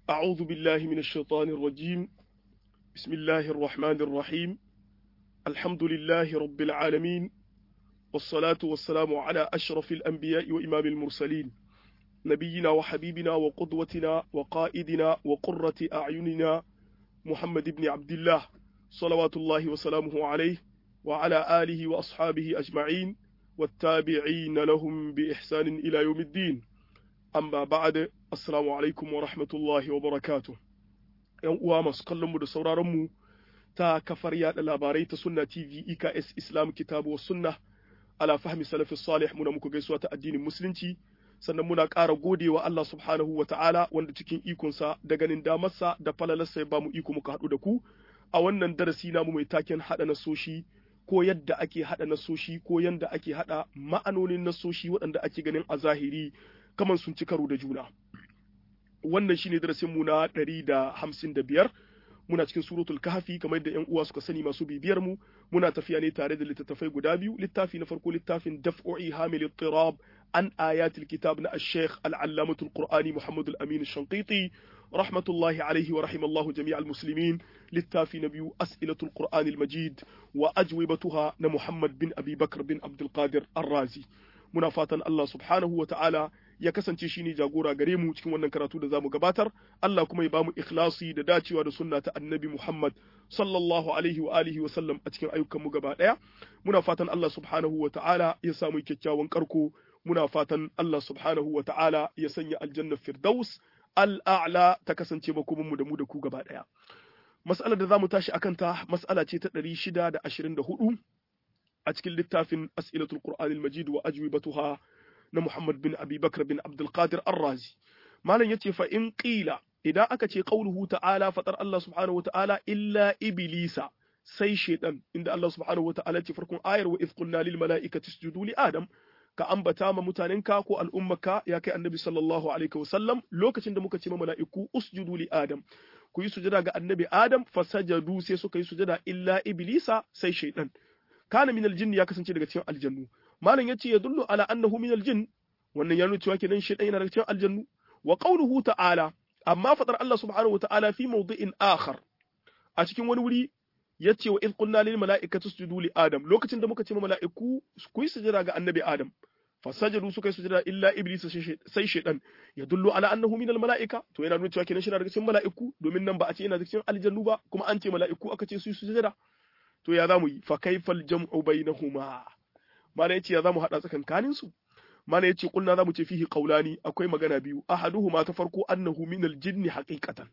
أعوذ بالله من الشيطان الرجيم بسم الله الرحمن الرحيم الحمد لله رب العالمين والصلاة والسلام على أشرف الأنبياء وإمام المرسلين نبينا وحبيبنا وقدوتنا وقائدنا وقرة أعيننا محمد بن عبد الله صلوات الله وسلامه عليه وعلى آله وأصحابه أجمعين والتابعين لهم بإحسان إلى يوم الدين amma ba'ad assalamu alaikum wa rahmatullahi wa barakatuh yan uwa masu kallon mu da sauraron mu ta kafar yada labarai ta sunna tv eks islam kitabu wa sunna ala fahmi salafi salih muna muku gaisuwa ta addinin musulunci sannan muna ƙara godewa Allah subhanahu wa ta'ala wanda cikin ikonsa da ganin damarsa da falalarsa ya bamu iko muka haɗu da ku a wannan darasi namu mai taken haɗa nasoshi ko yadda ake haɗa nasoshi ko yadda ake haɗa ma'anonin nasoshi waɗanda ake ganin a zahiri kaman sun ci karo da juna wannan shine darasin mu na 155 muna cikin suratul kahfi kamar da yan uwa suka sani masu bibiyar mu muna tafiya ne tare da littattafai guda biyu littafi na farko littafin daf'u'i hamil ittirab an ayatil kitab na ash-shaykh al-allamatul qur'ani muhammad al-amin ash-shanqiti rahmatullahi alayhi wa rahimallahu jami'al muslimin littafi na biyu as'ilatul qur'ani al-majid wa ajwibatuha na muhammad bin abi bakr bin abdul qadir ar-razi muna fatan Allah subhanahu wa ta'ala ya kasance shi ne jagora gare mu cikin wannan karatu da zamu gabatar Allah kuma ya bamu ikhlasi da dacewa da sunna ta annabi Muhammad sallallahu alaihi wa alihi wa sallam a cikin ayyukan mu gaba daya muna fatan Allah subhanahu wa ta'ala ya samu kyakkyawan karko muna fatan Allah subhanahu wa ta'ala ya sanya aljanna firdaus al'a'la ta kasance makomin mu da mu da ku gaba daya mas'alar da zamu tashi akan ta mas'ala ce ta 624 a cikin littafin as'ilatul qur'anil majid wa ajwibatuha na Muhammad bin Abi Bakr bin Abdul Qadir Ar-Razi malam yace fa in qila idan aka ce qauluhu ta'ala fatar Allah subhanahu wa ta'ala illa iblisa sai shaytan inda Allah subhanahu wa ta'ala ce farkon ayar wa idh qulna lil mala'ikati isjudu li adam ka ambata ma mutanenka ko al'ummaka ya kai annabi sallallahu alaihi wasallam lokacin da muka ce ma mala'iku usjudu li adam ku yi sujada ga annabi adam fasajadu sai suka yi sujada illa iblisa sai shaytan kana min aljinn ya kasance daga cikin aljannu malam yace ya dullu ala annahu min aljinn wannan ya nuna cewa kenan shaytan yana daga cikin aljannu wa qawluhu ta'ala amma fadar Allah subhanahu wa ta'ala fi mawdi'in akhar a cikin wani wuri yace wa id qulna lil mala'ikati isjudu li adam lokacin da muka ce ma mala'iku ku yi sujada ga annabi adam fasajadu suka yi sujada illa iblis sai shaytan ya dullu ala annahu min al mala'ika to yana nuna cewa kenan shi daga cikin mala'iku domin nan ba a ce yana daga cikin aljannu ba kuma an ce mala'iku aka ce su yi sujada to ya zamu yi fa kaifal jam'u bainahuma mana yace ya zamu hada tsakankanin su mana yace kulna zamu ce fihi qaulani akwai magana biyu ahaduhuma ta farko annahu minal jinni haqiqatan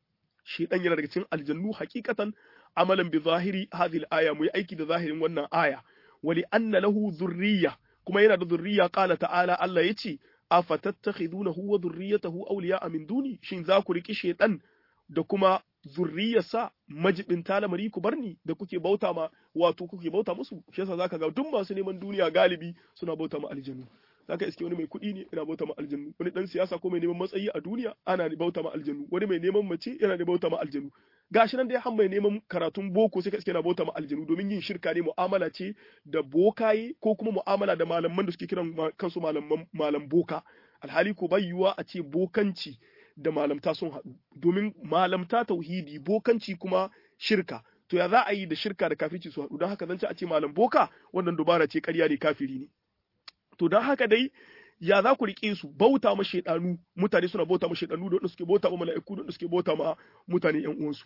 shi dan yana daga cikin aljannu haqiqatan amalan bi zahiri hadhihi al-aya mu yi aiki da zahirin wannan aya wali anna lahu dhurriyya kuma yana da dhurriyya qala ta'ala Allah yace afatattakhidunahu wa dhurriyyatahu awliya'a min duni shin za ku riki shaytan da kuma zurriyarsa majibin lamari ku barni da kuke bauta ma wato kuke bauta musu shi yasa zaka ga duk masu neman duniya galibi suna bauta ma aljannu zaka iske wani mai kuɗi ne yana bauta ma aljannu wani dan siyasa ko mai neman matsayi a duniya ana bauta ma aljannu wani mai neman mace yana da bauta ma aljannu gashi nan dai har mai neman karatun boko sai ka iske yana bauta ma aljannu domin yin shirka ne mu'amala ce da bokaye ko kuma mu'amala da malaman da suke kiran kansu malaman malam boka alhali ko bai yiwuwa a ce bokanci da malamta sun haɗu domin malamta tauhidi bokanci kuma shirka to ya za a yi da shirka da kafirci su haɗu don haka zan ci a ce malam boka wannan dubara ce ƙarya ne kafiri ne to don haka dai ya za ku riƙe su bauta ma shaidanu mutane suna bauta ma shaidanu da suke bauta ma mala'iku da suke bauta ma mutane ƴan uwansu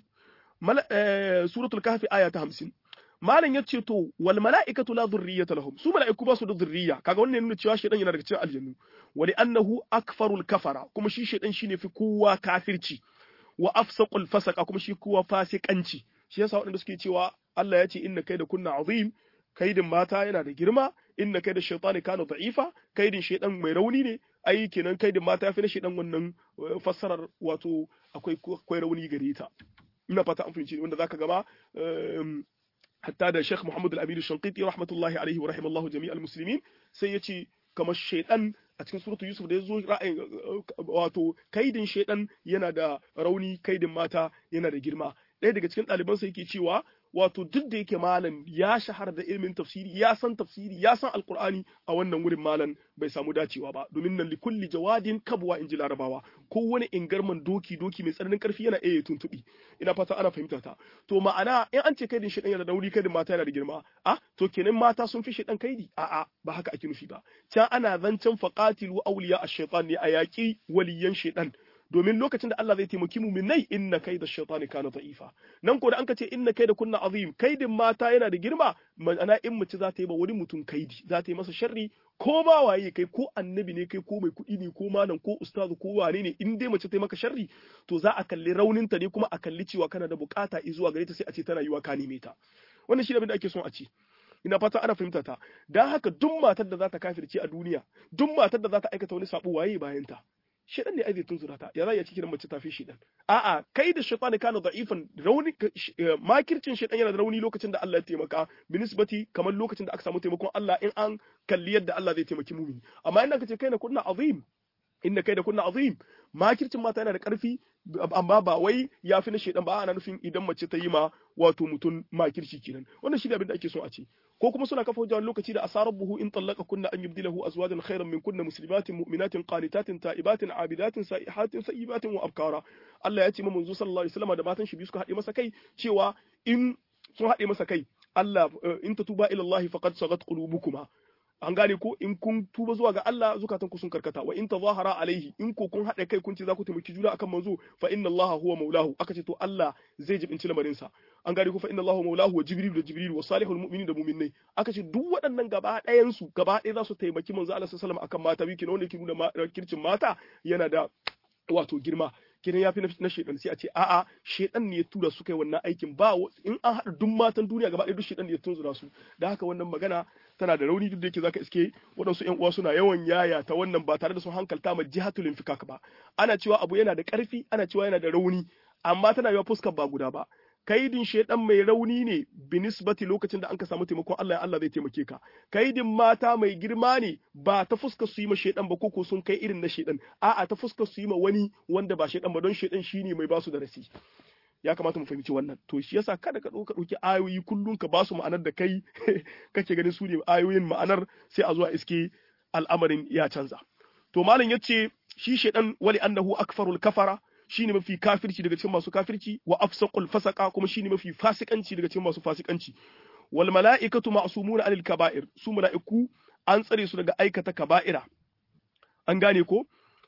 suratul kahfi aya ta 50 malam ya ce to wal mala'ikatu la dhurriyyata lahum su mala'iku ba su da dhurriya kaga wannan nuna cewa shedan yana daga cikin aljannu wa li annahu akfarul kafara kuma shi shedan shine fi kowa kafirci wa afsaqul fasaqa kuma shi kowa fasikanci shi yasa waɗanda suke cewa Allah ya ce inna kaida kunna azim kaidin mata yana da girma inna kaida shaytani kana da'ifa kaidin shedan mai rauni ne ai kenan kaidin mata ya fi na shedan wannan fassarar wato akwai akwai rauni gare ta ina fata an fahimci wanda zaka gaba hatta da Sheikh Muhammad Al-Amin Shanqiti rahmatullahi alaihi wa rahimallahu jami'al muslimin sai yace kamar shaytan a cikin suratu Yusuf da yazo ra'ayin wato kaidin shaytan yana da rauni kaidin mata yana da girma ɗaya daga cikin ɗalibansa yake cewa wato duk da yake malam ya shahara da ilimin tafsiri ya san tafsiri ya san alqur'ani a wannan wurin malam bai samu dacewa ba domin nan li kulli jawadin kabwa inji larabawa ko wani ingarman doki doki mai tsananin karfi yana iya tuntubi ina fata ana fahimta ta to ma'ana in an ce kaidin shedan yana da wuri kaidin mata yana da girma a to kenan mata sun fi shedan kaidi a a ba haka ake nufi ba can ana zancen faqatilu awliya ash-shaytan ne a yaki waliyan shedan domin lokacin da Allah zai taimaki muminai inna kai da shaitani kana da'ifa nan ko da an ka ce inna kai da kunna azim kaidin mata yana da girma ma'ana in mace za ta yi ba wani mutum kaidi za ta yi masa sharri ko ba waye kai ko annabi ne kai ko mai kuɗi ne ko malam ko ustazu ko wane ne in dai mace ta yi maka sharri to za a kalli rauninta ne kuma a kalli cewa kana da bukata zuwa gare ta sai a ce tana yiwa ka neme ta wannan shi abin da ake son a ce ina fata ana fahimta ta dan haka duk matar da za ta kafirce a duniya duk matar da za ta aikata wani sabo waye bayan ta shedan ne zai tunzura ta ya za ya cikin mace tafi shedan a'a kai da shaytan kana da'ifan rauni makircin shedan yana da rauni lokacin da Allah ya taimaka binisbati kamar lokacin da aka samu taimakon Allah in an kalli yadda Allah zai taimaki mumini amma in ka ce kai na kunna azim inna kai da kunna azim makircin mata yana da karfi amma ba wai ya fi na shedan ba ana nufin idan mace ta yi ma wato mutum makirci kenan wannan shi ne abin da ake so a ce ko kuma suna kafa hujjar lokaci da asarar buhu in tallaka kunna an yubdilahu azwajan khairan min kunna muslimatin mu'minatin qanitatin ta'ibatin abidatin sa'ihatin sayyibatin wa abkara Allah ya ce mu manzo sallallahu alaihi wasallam da matan shi biyu suka haɗe masa kai cewa in sun haɗe masa kai Allah in tatuba ila Allah faqad sagat qulubukuma an gane ko in kun tuba zuwa ga Allah zukatan ku sun karkata wa in tazahara alaihi in ko kun haɗa kai kun ce za ku taimaki juna akan manzo fa inna Allah huwa maulahu aka ce to Allah zai jibinci lamarin sa an gane ko fa inna Allah maulahu wa jibril da jibril wa salihul mu'minin da mu'minnai aka ce duk waɗannan gaba ɗayan su gaba ɗaya za su taimaki manzo Allah sallallahu alaihi wasallam akan mata biyu kenan wanda yake nuna kircin mata yana da wato girma kenan ya fi na shedan sai a ce a'a shedan ne ya tura su kai wannan aikin ba in an haɗa duk matan duniya gaba ɗaya duk shedan ne ya tunzura su da haka wannan magana tana da rauni duk da yake zaka iske waɗansu ƴan uwa suna yawan yaya ta wannan ba tare da sun hankalta ma jihatul infikak ba ana cewa abu yana da ƙarfi ana cewa yana da rauni amma tana yawa fuskar ba guda ba kaidin shedan mai rauni ne binisbati lokacin da an ka samu taimakon Allah ya Allah zai taimake ka kaidin mata mai girma ne ba ta fuskar su yi ma shedan ba ko sun kai irin na shedan a'a ta fuskar su yi ma wani wanda ba shedan ba don shedan shine mai basu da rasi ya kamata mu fahimci wannan to shi yasa kada ka ɗauka ɗauki ayoyi kullum ka basu ma'anar da kai kake ganin su ne ayoyin ma'anar sai a zuwa iske al'amarin ya canza to malam yace shi shedan wali annahu akfarul kafara shine mafi kafirci daga cikin masu kafirci wa afsaqul fasaqa kuma shine mafi fasikanci daga cikin masu fasikanci wal mala'ikatu ma'sumuna anil kaba'ir su mala'iku an tsare su daga aikata kaba'ira an gane ko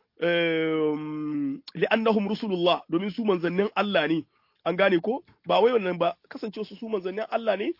li'annahum rusulullah domin su manzannin Allah ne an gane ko ba wai wannan ba kasance su su manzannin Allah ne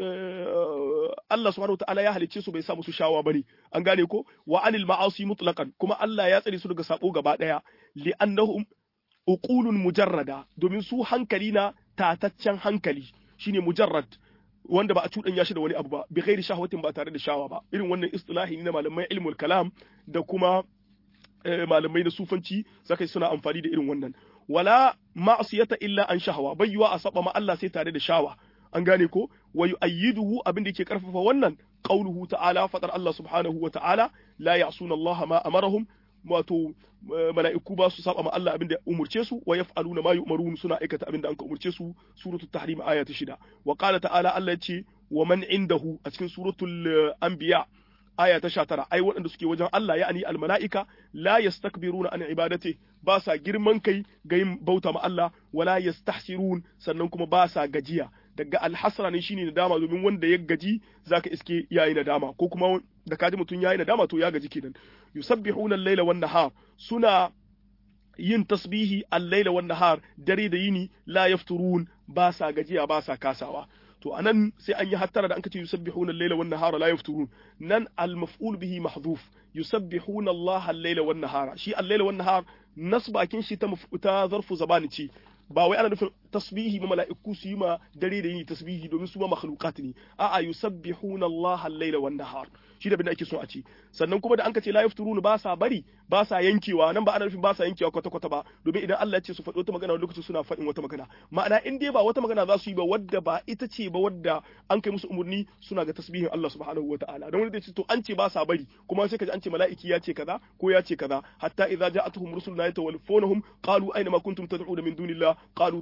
Allah subhanahu ta'ala ya halicce su bai sa musu shawa bane an gane ko wa anil ma'asi mutlaqan kuma Allah ya tsare su daga sabo gaba daya li'annahum uqulun mujarrada domin su hankali na tataccen hankali shine mujarrad wanda ba a cuɗanya shi da wani abu ba bi ghairi shahwatin ba tare da shawa ba irin wannan istilahi ne na malamai ilmul kalam da kuma malamai na sufanci zaka suna amfani da irin wannan wala ma'siyata illa an shahwa bayyuwa a saba ma Allah sai tare da shawa an gane ko wa yu'ayyiduhu abin da yake karfafa wannan qauluhu ta'ala fadar Allah subhanahu wa ta'ala la ya'suna Allah ma amarahum wato mala'iku ba su saba ma Allah abin da umurce su wa yaf'aluna ma yu'marun suna aikata abin da an ka umurce su suratul tahrim aya ta shida wa qala ta'ala Allah ya ce wa man indahu a cikin suratul anbiya aya ta 19 ai waɗanda suke wajen Allah ya'ani al mala'ika la yastakbiruna an ibadati ba sa girman kai ga yin bauta ma Allah wala yastahsirun sannan kuma ba sa gajiya daga alhasra ne shine nadama domin wanda ya gaji zaka iske yayi nadama ko kuma da kaji mutum yayi nadama to ya gaji kenan yusabbihuna al-laila wan nahar suna yin tasbihi al-laila wan nahar dare da yini la yafturun ba sa gajiya ba sa kasawa to anan sai an yi hattara da an kace yusabbihuna al-laila wan nahara la yafturun nan al-maf'ul bihi mahdhuf yusabbihuna Allah al-laila wan nahara shi al-laila wan nahar nasbakin shi ta ta zarfu zabani ce ba wai ana nufin tasbihi ma mala'iku su yi ma dare da yini tasbihi domin su ma makhluqat ne a'a yusabbihuna Allah al-laila wan nahar shi da bin ake so a ci sannan kuma da an ce la yafturuna ba sa bari ba sa yankewa nan ba ana nufin ba sa yankewa kwata kwata ba domin idan Allah ya ce su faɗi wata magana lokacin suna faɗin wata magana ma'ana in dai ba wata magana za su yi ba wadda ba ita ce ba wadda an kai musu umurni suna ga tasbihin Allah subhanahu wataala don wanda ce to an ce ba sa bari kuma sai kaji an ce mala'iki ya ce kaza ko ya ce kaza hatta idza ja'atuhum rusuluna yatawaffawnahum qalu aina ma kuntum tad'una min dunillah qalu dallu anna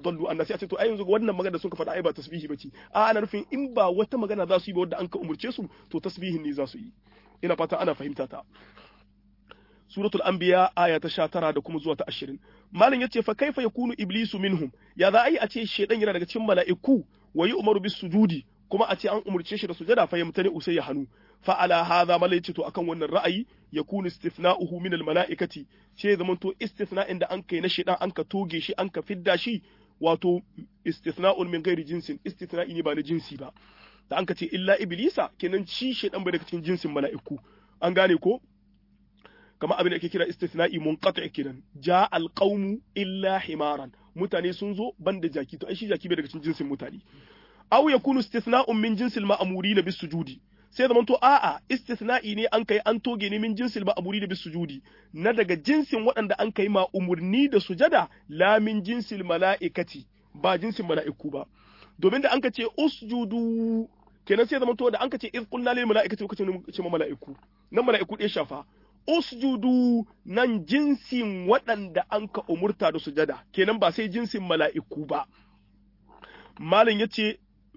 magana sai a ce to ai yanzu wannan magana sun ka faɗa ai ba tasbihi bace a ana nufin in ba wata magana za su yi ba wanda an ka umurce su to tasbihin ne za su yi ina fata ana fahimta ta suratul anbiya aya ta 19 da kuma zuwa ta 20 malam yace fa kaifa yakunu iblisu minhum ya za ai a ce shedan yana daga cikin mala'iku wa umaru bis sujudi kuma a ce an umurce shi da sujada fa yamtani usai ya hanu fa ala hadha malai yace to akan wannan ra'ayi yakunu istithna'uhu min al mala'ikati ce zaman to istithna'in da an kai na shedan an ka toge shi an ka fidda shi wato istithna'un min ghairi jinsin istithna'i ne ba na jinsi ba da an ka ce illa iblisa kenan shi shedan bai daga cikin jinsin mala'iku an gane ko kamar abin da ake kira istithna'i munqati kenan ja alqaumu illa himaran mutane sun zo banda jaki to ai shi jaki bai daga cikin jinsin mutane aw yakunu istithna'un min jinsil ma'murina bis sujudi sai zaman to a'a istithna'i ne an kai an toge ne min jinsil ma'murina bis sujudi na daga jinsin waɗanda an kai ma umurni da sujada la min jinsil mala'ikati ba jinsin mala'iku ba domin da an ka ce usjudu kenan sai zaman to da an ka ce iz qulna lil mala'ikati lokacin ce ma mala'iku nan mala'iku ɗaya shafa usjudu nan jinsin waɗanda an ka umurta da sujada kenan ba sai jinsin mala'iku ba malin ya ce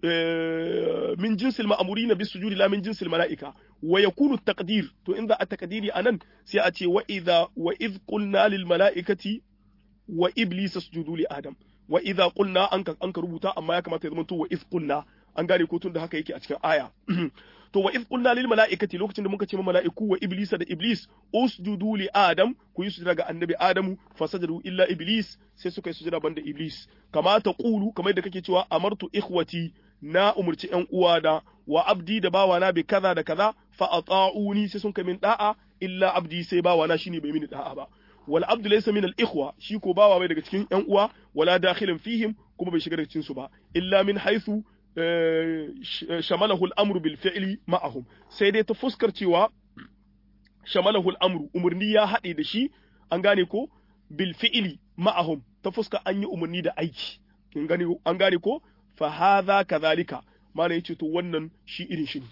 min jinsil ma'amuri na bis sujudi la min jinsil mala'ika wa yakunu taqdir to in za a taqdiri anan sai a ce wa idza wa id qulna lil mala'ikati wa iblis sujudu li adam wa idza qulna an ka an ka rubuta amma ya kamata ya zama to wa id qulna an gane ko tun da haka yake a cikin aya to wa iz qulna lil mala'ikati lokacin da muka ce ma mala'iku wa iblisa da iblis usjudu li adam ku yi sujada ga annabi adamu fasajadu illa iblis sai suka yi sujada banda iblis kama ta qulu kamar da kake cewa amartu ikhwati na umurci yan uwana wa abdi da bawana bi kaza da kaza fa ata'uni sai sun kai min da'a illa abdi sai bawana shine bai mini da'a ba wal abdu laysa min al ikhwa shi ko bawa bai daga cikin yan uwa wala dakhilan fihim kuma bai shiga daga cikin su ba illa min haythu shamalahu al'amru bil fi'li ma'ahum sai dai ta fuskar cewa shamalahu al'amru umarni ya haɗe da shi an gane ko bil fi'li ma'ahum ta fuskar an yi umarni da aiki an gane ko fa hadha kadhalika mana yace to wannan shi irin shi ne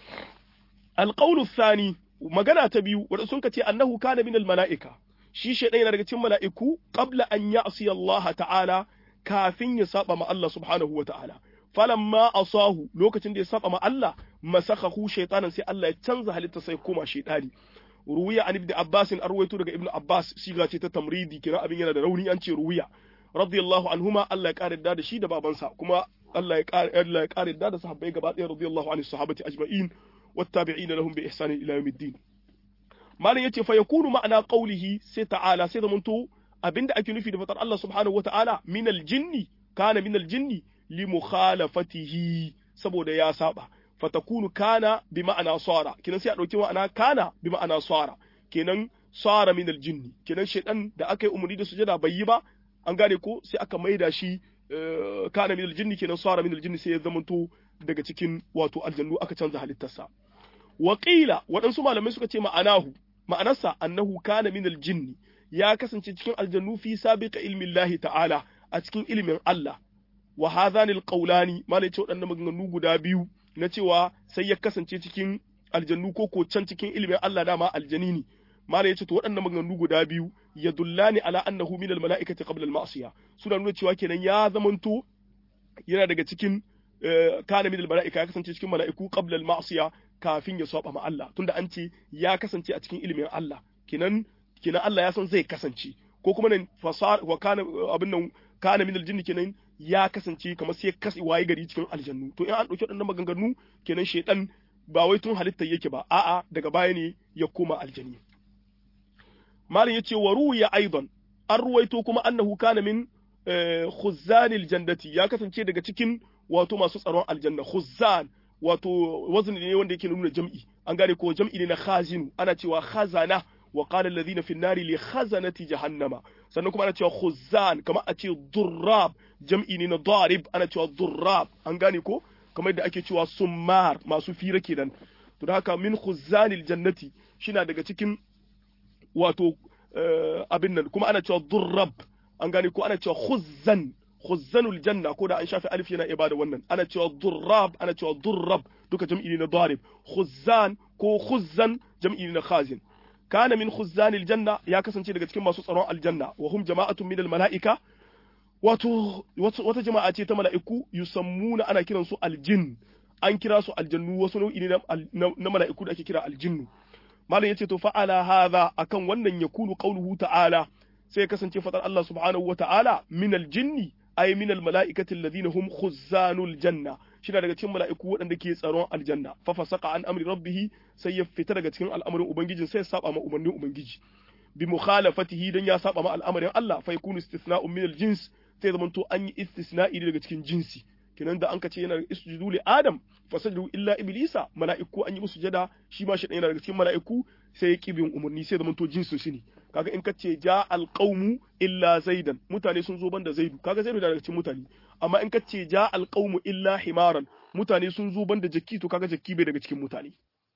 alqawlu thani magana ta biyu wanda sun ce annahu kana min al mala'ika shi shaydan yana daga cikin mala'iku qabla an ya'si Allah ta'ala kafin ya saba ma Allah subhanahu wa ta'ala falamma asahu lokacin da ya saba ma Allah masakhahu shaytanan sai Allah ya canza halitta sai koma shaytani ruwiya an ibn Abbas an arwaito daga ibn Abbas siga ce ta tamridi kira abin yana da rauni an ce ruwiya radiyallahu anhuma Allah ya kare da shi da babansa kuma Allah ya kare Allah ya kare da sahabbai gaba ɗaya radiyallahu anhu sahabati ajma'in wattabi'ina lahum bi ihsani ila yawmiddin malam yace fa yakunu ma'ana qawlihi sai ta'ala sai zamanto abinda ake nufi da fatar Allah subhanahu wata'ala min aljinni kana min aljinni li mukhalafatihi saboda ya saba fatakunu kana bi ma'ana sara kenan sai a dauki ma'ana kana bi ma'ana sara kenan sara min aljinni kenan shedan da aka yi umarni da sujada bai yi ba an gane ko sai aka maida shi kana min aljinni kenan sara min aljinni sai ya zamanto daga cikin wato aljannu aka canza halittarsa wa qila waɗansu malamai suka ce ma'anahu ma'anarsa annahu kana min aljinni ya kasance cikin aljannu fi sabiqa ilmi Allah ta'ala a cikin ilimin Allah wa hadhani alqawlani malai ce waɗannan maganganu guda biyu na cewa sai ya kasance cikin aljannu ko ko can cikin ilimin Allah dama aljani ne malai ce to waɗannan maganganu guda biyu yadullani ala annahu min almalaikati qabla alma'siya suna nuna cewa kenan ya zamanto yana daga cikin kana min almalaika ya kasance cikin mala'iku qabla alma'siya kafin ya saba ma Allah tunda an ce ya kasance a cikin ilimin Allah kenan kenan Allah ya san zai kasance ko kuma nan fasar wa kana abin nan kana min aljinni kenan ya kasance kamar sai kasi waye gari cikin aljannu to in an dauki waɗannan maganganu kenan shedan ba wai tun halitta yake ba a'a daga baya ne ya koma aljani malin yace wa ruya aidan an ruwaito kuma annahu kana min khuzzanil jannati ya kasance daga cikin wato masu tsaron aljanna khuzzan wato wazni ne wanda yake nuna jam'i an gane ko jam'i ne na khazinu ana cewa khazana wa qala alladhina fi an-nari li khazanati jahannama sannan kuma ana cewa khuzzan kamar a ce durrab jam'i ne na darib ana cewa durrab an gane ko kamar da ake cewa summar masu fira kenan to da haka min khuzzanil jannati shina daga cikin wato abin nan kuma ana cewa durrab an gane ko ana cewa khuzzan khuzzanul janna ko da an shafi alif yana ibada wannan ana cewa durrab ana cewa durrab duka jam'i ne na darib khuzzan ko khuzzan jam'i ne na khazin kana min khuzzanil janna ya kasance daga cikin masu tsaron aljanna wa hum jama'atun min mala'ika wato wata jama'a ce ta mala'iku yusammuna ana kiran su aljin an kira su aljannu wasu nau'i ne na mala'iku da ake kira aljinnu malam yace to fa'ala hadha akan wannan yakunu qawluhu ta'ala sai kasance fadar Allah subhanahu wa ta'ala min aljinni ay min almala'ikati alladhina hum khuzanul janna shi daga cikin mala'iku waɗanda ke tsaron aljanna fa fasaqa an amri rabbih sai ya fita daga cikin al'amarin ubangijin sai ya saba ma umarnin ubangiji bi mukhalafatihi dan ya saba ma al'amarin Allah fa yakunu istithna'un min aljins sai zaman to an yi istisna'i daga cikin jinsi kenan da an ka ce yana isjudu li adam fasajadu illa iblisa mala'iku an yi musu jada shi ma shi yana daga cikin mala'iku sai ya kibin umarni sai zaman to jinsin shi ne kaga in ka ce ja alqaumu illa zaidan mutane sun zo banda zaidu kaga zaidu daga cikin mutane amma in ka ce ja alqaumu illa himaran mutane sun zo banda jakki to kaga jakki bai daga cikin mutane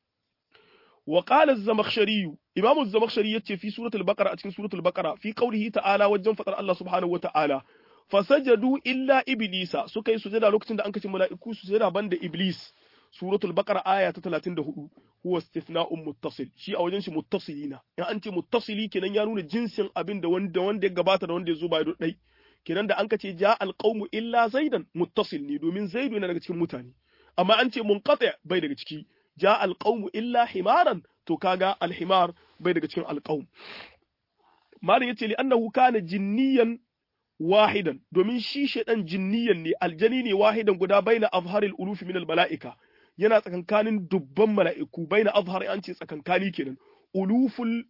wa qala az-zamakhshari imamu az-zamakhshari yace fi suratul baqara a cikin suratul baqara fi qawlihi ta'ala wajen fadar Allah subhanahu wa ta'ala fasajadu illa iblisa suka yi sujada lokacin da an kace mala'iku sujada banda iblis suratul baqara aya ta 34 huwa istithna'un muttasil shi a wajen shi muttasilina in an ce muttasili kenan ya nuna jinsin abin da wanda wanda ya gabata da wanda ya zo ba dai kenan da an kace ja alqaumu illa zaidan muttasil ne domin zaidu yana daga cikin mutane amma an ce munqati bai daga ciki ja alqaumu illa himaran to kaga alhimar bai daga cikin alqaum malin yace li annahu kana jinniyan wahidan domin shi shaidan jinniyan ne aljani ne wahidan guda baina azharil ulufi min mala'ika yana tsakankanin dubban mala'iku baina azhar an ce tsakankani kenan uluful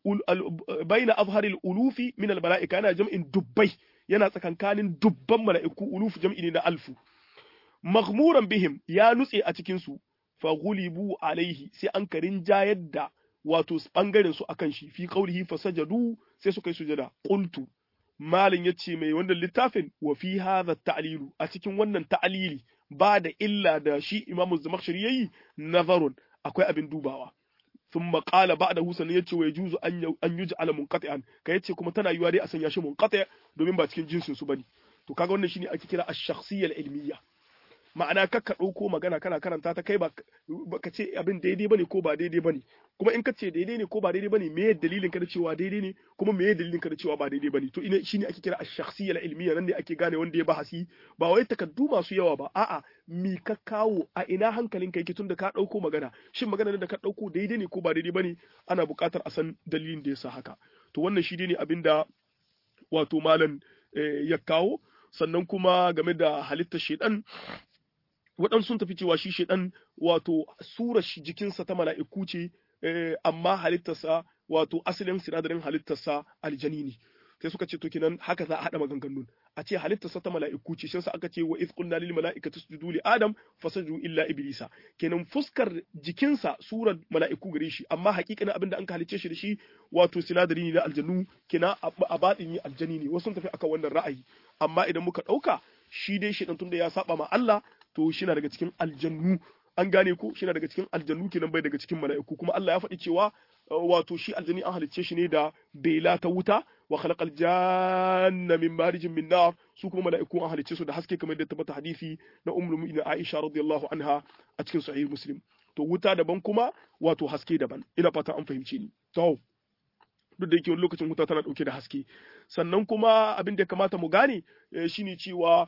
baina azharil ulufi min mala'ika yana jam'in dubbai yana tsakankanin dubban mala'iku ulufu jam'i ne na alfu maghmuran bihim ya nutse a cikin su fa ghulibu alaihi sai an karin jayar da wato bangaren su akan shi fi qaulihi fasajadu sai suka yi sujada qultu malin ya ce mai wannan littafin wa fi hadha ta'lilu a cikin wannan ta'lili ba da illa da shi imamu zamakhshari yayi nazarun akwai abin dubawa thumma qala ba'dahu sanan yace wa yajuzu an an yuj'ala munqati'an ka yace kuma tana yiwa dai a sanya shi munqati' domin ba cikin jinsin su bane to kaga wannan shine ake kira ash-shakhsiyya al-ilmiyya ma'ana kakka ɗauko magana kana karanta ta kai ba ka ce abin daidai bane ko ba daidai bane kuma in ka ce daidai ne ko ba daidai bane meye dalilin ka da cewa daidai ne kuma meye dalilin ka da cewa ba daidai bane to ina shine ake kira ash-shakhsiyya al-ilmiyya nan ne ake gane wanda ya bahasi ba wai takaddu masu yawa ba a'a mi ka kawo a ina hankalin ka yake tunda ka ɗauko magana shin magana da ka ɗauko daidai ne ko ba daidai bane ana buƙatar a san dalilin da yasa haka to wannan shi ne abinda wato malam ya kawo sannan kuma game da halittar shedan waɗansu sun tafi cewa shi shaidan wato sura jikinsa ta mala'iku ce amma halittarsa wato asalin sinadarin halittarsa aljani ne sai suka ce to kenan haka za a haɗa maganganun a ce halittarsa ta mala'iku ce shi aka ce wa iz qulna lil mala'ikati isjudu li adam fasajadu illa iblisa kenan fuskar jikinsa surar mala'iku gare shi amma hakikanin abin da an halicce shi da shi wato sinadari ne na aljannu kenan a baɗin aljani ne wasu sun tafi akan wannan ra'ayi amma idan muka ɗauka shi dai shi tunda ya saba ma Allah to shi na daga cikin aljannu an gane ko shi na daga cikin aljannu kenan bai daga cikin mala'iku kuma Allah ya faɗi cewa wato shi aljani an halicce shi ne da bela ta wuta wa khalaqal janna min marijin min nar su kuma mala'iku an halicce su da haske kamar da tabbata hadisi na ummul mu'minin Aisha radiyallahu anha a cikin sahih muslim to wuta daban kuma wato haske daban ina fata an fahimce ni to duk da yake wani lokacin wuta tana dauke da haske sannan kuma abin da ya kamata mu gane shine cewa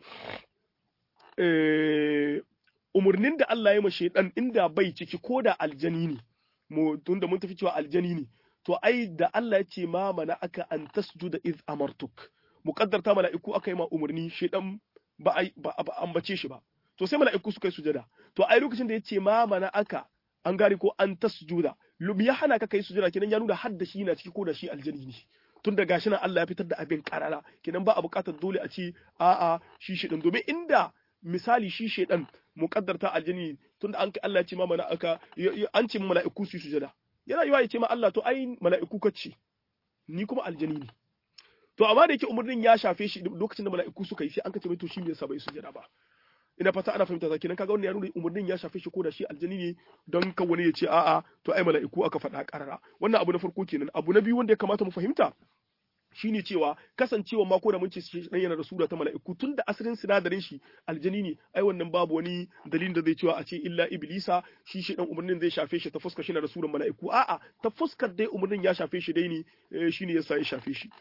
umarnin da Allah ya mashe dan inda bai ciki ko da aljani ne mu tunda mun tafi cewa aljani ne to ai da Allah ya ce ma mana aka an tasjuda iz amartuk muqaddarta mala'iku aka yi ma umarni shedan ba ai ba ambace shi ba to sai mala'iku suka yi sujada to ai lokacin da ya ce ma mana aka an gane ko an tasjuda ya hana ka kai sujada kenan ya nuna hadda shi na ciki ko da shi aljani ne tun da gashi nan Allah ya fitar da abin karara kenan ba a buƙatar dole a ce a'a shi shedan domin inda misali shi shedan muqaddarta aljani tunda an Allah ya ce ma mana aka an ce mala'iku su sujada yana yiwa ya ce ma Allah to ai mala'iku kace ni kuma aljani ne to amma da yake umurnin ya shafe shi lokacin da mala'iku suka yi sai an kace mai to shi me yasa bai sujada ba ina fata ana fahimta ta kenan kaga wannan ya nuna umurnin ya shafe shi ko da shi aljani ne don kan wani ya ce a'a to ai mala'iku aka faɗa karara wannan abu na farko kenan abu na biyu wanda ya kamata mu fahimta shine cewa kasancewa ma ko da mun ce shi dan yana da sura ta mala'iku tun da asalin sinadarin shi aljani ne ai wannan babu wani dalilin da zai cewa a ce illa iblisa shi shi dan umarnin zai shafe shi ta fuskar shi na da suran mala'iku a'a ta fuskar dai umarnin ya shafe shi dai ne shine yasa ya shafe shi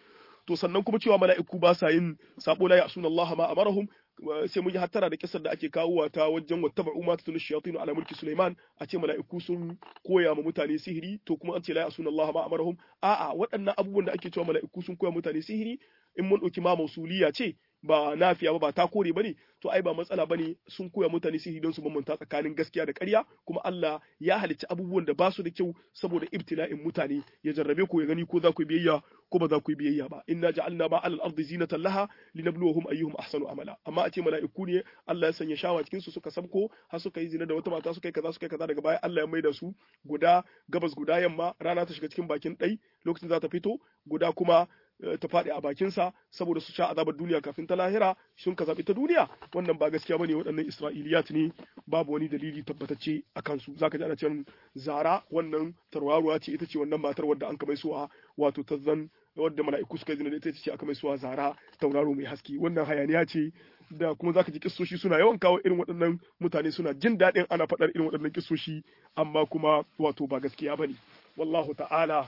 to sannan kuma cewa mala'iku ba sa yin sabo la ya'suna Allah ma amarahum sai mun yi hattara da kisar da ake kawowa ta wajen wattaba'u ma tatlu shayatin ala mulki Sulaiman a ce mala'iku sun koya ma mutane sihiri to kuma an ce la ya'suna Allah ma amarahum a'a waɗannan abubuwan da ake cewa mala'iku sun koya mutane sihiri in mun ɗauki ma mausuliya ce ba nafiya ba ba ta kore bane to ai ba matsala bane sun koya mutane sihiri don su bambanta tsakanin gaskiya da ƙarya kuma Allah ya halicci abubuwan da ba su da kyau saboda ibtila'in mutane ya jarrabe ku ya gani ko za ku yi biyayya ko ba za ku yi biyayya ba inna ja'alna ma 'alal ardi zinatan laha linabluwahum ayyuhum ahsanu amala amma a ce mala'iku ne Allah ya sanya shawa cikin su suka sabko har suka yi zina da wata mata suka yi kaza suka yi kaza daga baya Allah ya maida su guda gabas guda yamma rana ta shiga cikin bakin ɗai lokacin za ta fito guda kuma ta faɗi a bakinsa saboda su sha azabar duniya kafin ta lahira sun ka zaɓi ta duniya wannan ba gaskiya bane waɗannan isra'iliyat ne babu wani dalili tabbatacce a kansu zaka ji ana cewa zara wannan tarwaruwa ce ita ce wannan matar wadda an kamai suwa wato ta zan wadda mala'iku suka zina da ita ce aka mai suwa zara tauraro mai haske wannan hayaniya ce da kuma zaka ji kissoshi suna yawan kawo irin waɗannan mutane suna jin daɗin ana faɗar irin waɗannan kissoshi amma kuma wato ba gaskiya bane wallahu ta'ala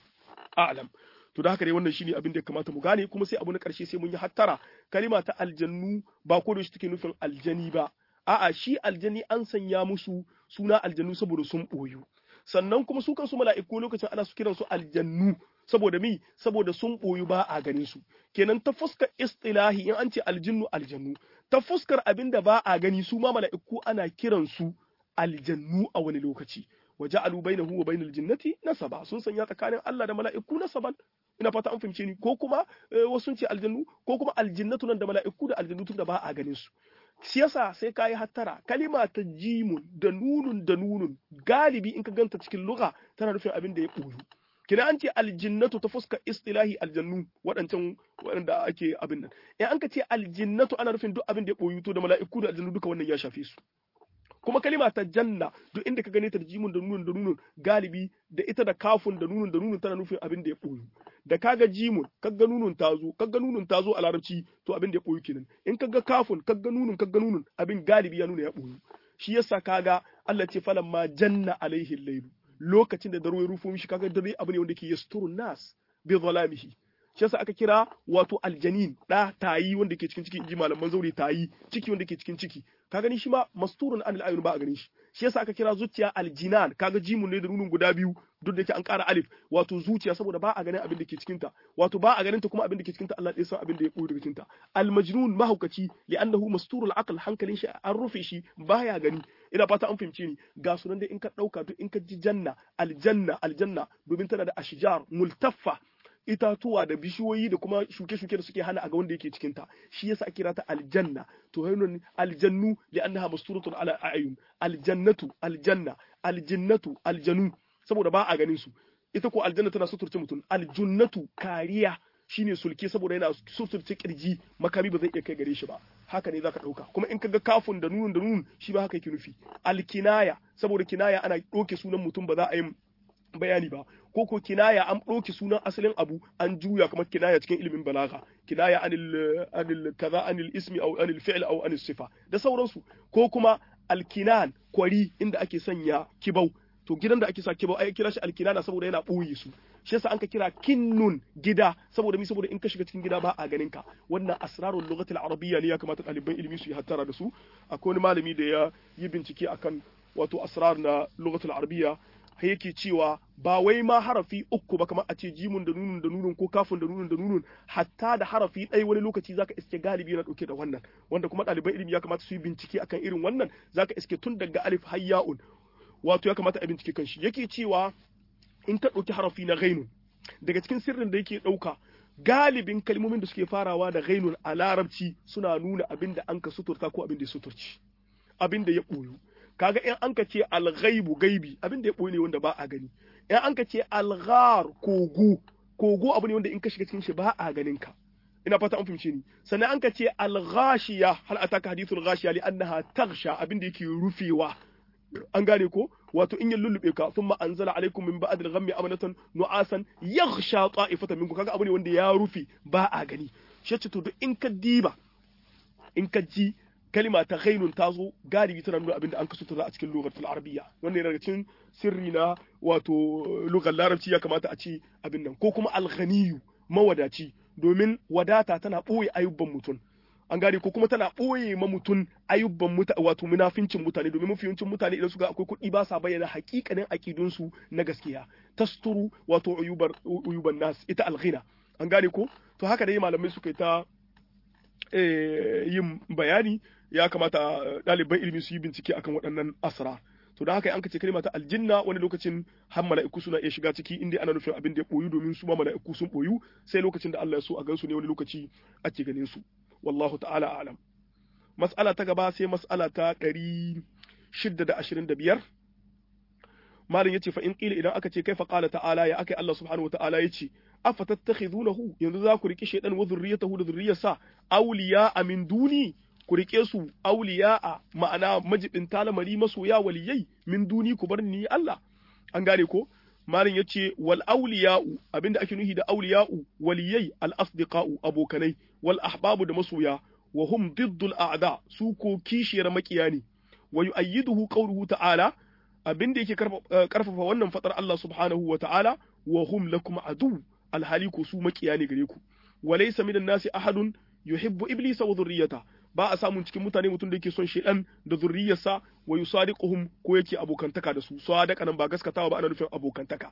a'lam to da haka dai wannan shine abin da ya kamata mu gane kuma sai abu na ƙarshe sai mun yi hattara kalima ta aljannu ba ko da shi take nufin aljani ba a'a shi aljani an sanya musu suna aljannu saboda sun boyu sannan kuma su kansu mala'iku lokacin ana su kiran su aljannu saboda mi saboda sun boyu ba a ganin su kenan ta fuskar istilahi in an ce aljinnu aljannu ta fuskar abin da ba a gani su ma mala'iku ana kiran su aljannu a wani lokaci وجعلوا بينه وبين الجنة نسبا sun sanya tsakanin Allah da mala'iku nasaban ina fata an fahimce ni ko kuma wasu ce aljannu ko kuma aljinnatu nan da mala'iku da aljannu tun da ba a ganin su shi yasa sai ka yi hattara kalima ta jimun da nunun da nunun galibi in ka ganta cikin lugha tana nufin abin da ya ɓoyu kina an ce aljinnatu ta fuska istilahi aljannu waɗancan waɗanda ake abin nan in an ka ce aljinnatu ana nufin duk abin da ya ɓoyu to da mala'iku da aljannu duka wannan ya shafe su kuma kalima ta janna duk inda ka gane ta da jimun da nunun da nunun galibi da ita da kafun da nunun da nunun tana nufin abin da ya boyu da kaga jimun kaga nunun ta zo kaga nunun ta zo a larabci to abin da ya boyu kenan in kaga kafun kaga nunun kaga nunun abin galibi ya nuna ya boyu shi yasa kaga Allah ce falan ma janna alaihi laylu lokacin da daro ya rufo mishi kaga dare abu ne wanda ke yasturun nas bi zalamihi shi yasa aka kira wato aljanin da tayi wanda ke cikin ciki inji malaman zauri tayi ciki wanda ke cikin ciki ka gani shi ma masturun anil ayun ba a ganin shi shi yasa aka kira zuciya aljinan kaga jimun ne da nunun guda biyu duk da yake an ƙara alif wato zuciya saboda ba a ganin abin da ke cikin ta wato ba a ganin ta kuma abin da ke cikin ta Allah ya san abin da ya koyi daga cikin ta almajnun mahaukaci li'annahu masturul aql hankalin shi an rufe shi baya gani ina fata an fahimce ni ga sunan dai in ka dauka duk in ka ji janna aljanna aljanna domin tana da ashjar multaffa itatuwa da bishiyoyi da kuma shuke-shuke da suke hana a ga wanda yake cikin ta shi yasa ake kira ta aljanna to hayyun aljannu li annaha masturatun ala ayun aljannatu aljanna aljinnatu aljanu saboda ba a ganin su ita ko aljanna tana suturce mutum aljunnatu kariya shine sulke saboda yana suturce kirji makami ba zai iya kai gare shi ba haka ne zaka dauka kuma in kaga kafun da nunun da nunun shi ba haka yake nufi alkinaya saboda kinaya ana doke sunan mutum ba za a yi bayani ba ko ko kinaya an ɗauki sunan asalin abu an juya kamar kinaya cikin ilimin balaga kinaya anil anil kaza anil ismi aw anil fi'l aw anil sifa da sauransu ko kuma alkinan kwari inda ake sanya kibau to gidan da ake sa kibau ai kira shi alkinana saboda yana ɓoye su shi yasa an ka kira kinnun gida saboda mi saboda in ka shiga cikin gida ba a ganin ka wannan asrarul lughatil arabiyya ne ya kamata ɗaliban ilimi su yi hattara da su akwai wani malami da ya yi bincike akan wato asrar na lughatul arabiyya yake cewa ba wai ma harafi uku ba kamar a ce jimun da nunun da nunun ko kafin da nunun da nunun hatta da harafi ɗaya wani lokaci zaka iske galibi yana ɗauke da wannan wanda kuma ɗaliban ilimi ya kamata su yi bincike akan irin wannan zaka iske tun daga alif har ya'un wato ya kamata a bincike kan shi yake cewa in ka ɗauki harafi na ghainun daga cikin sirrin da yake ɗauka galibin kalmomin da suke farawa da ghainun a larabci suna nuna abin da an ka suturta ko abin da ya suturci abin da ya ɓoyu kaga in an ka ce alghaibu gaibi abin da ya ɓoye ne wanda ba a gani in an ka ce alghar kogo kogo abu ne wanda in ka shiga cikin shi ba a ganin ka ina fata an fahimce ni sannan an ka ce alghashiya hal ataka hadithul ghashiya li annaha taghsha abin da yake rufewa an gane ko wato in ya lullube ka thumma anzala alaikum min ba'd al-ghammi amanatan nu'asan yaghsha ta'ifatan minkum kaga abu ne wanda ya rufe ba a gani shi to duk in ka diba in ka ji kalima ta ghainun ta zo galibi tana nuna abinda an kaso ta a cikin lugatul arabiyya wannan yana daga cikin sirri na wato lugar larabci ya kamata a ce abin nan ko kuma alghaniyu mawadaci domin wadata tana ɓoye ayyuban mutum an gane ko kuma tana ɓoye ma mutum ayyuban mutane wato munafincin mutane domin mafi yawancin mutane idan suka akwai kuɗi ba sa bayyana hakikanin aƙidunsu na gaskiya tasturu wato uyubar uyuban nas ita alghina an gane ko to haka dai malamai suka yi ta yin bayani ya kamata ɗaliban ilimi su yi bincike akan waɗannan asra to da haka an ce kalma ta aljinna wani lokacin har mala'iku suna iya shiga ciki inda ana nufin abin da ya boyu domin su ma mala'iku sun boyu sai lokacin da Allah ya so a gansu ne wani lokaci ake ganin su wallahu ta'ala a'lam mas'ala ta gaba sai mas'ala ta 625 malam yace fa in qila idan aka ce kaifa qala ta'ala ya akai Allah subhanahu wa ta'ala yace afatattakhidunahu yanzu za ku riki shaydan wa zurriyatahu da zurriyarsa awliya min duni ku rike su awliya ma'ana majibin lamari masoya waliyai min duni ku bar ni Allah an gane ko malin yace wal awliya'u abinda ake nuhi da awliya'u waliyai al asdiqa'u abokanai wal ahbabu da masoya wa hum diddul a'da su ko kishiyar makiya ne wa yu'ayyiduhu qawluhu ta'ala abinda yake karfafa wannan fatar Allah subhanahu wa ta'ala wa hum lakum adu alhali ko su makiya ne gare ku walaysa minan nasi ahadun yuhibbu iblisa wa dhurriyyata ba a samun cikin mutane mutum da yake son shedan da zurriyarsa wa yusadiquhum ko yake abokantaka da su sadaka nan ba gaskatawa ba ana nufin abokantaka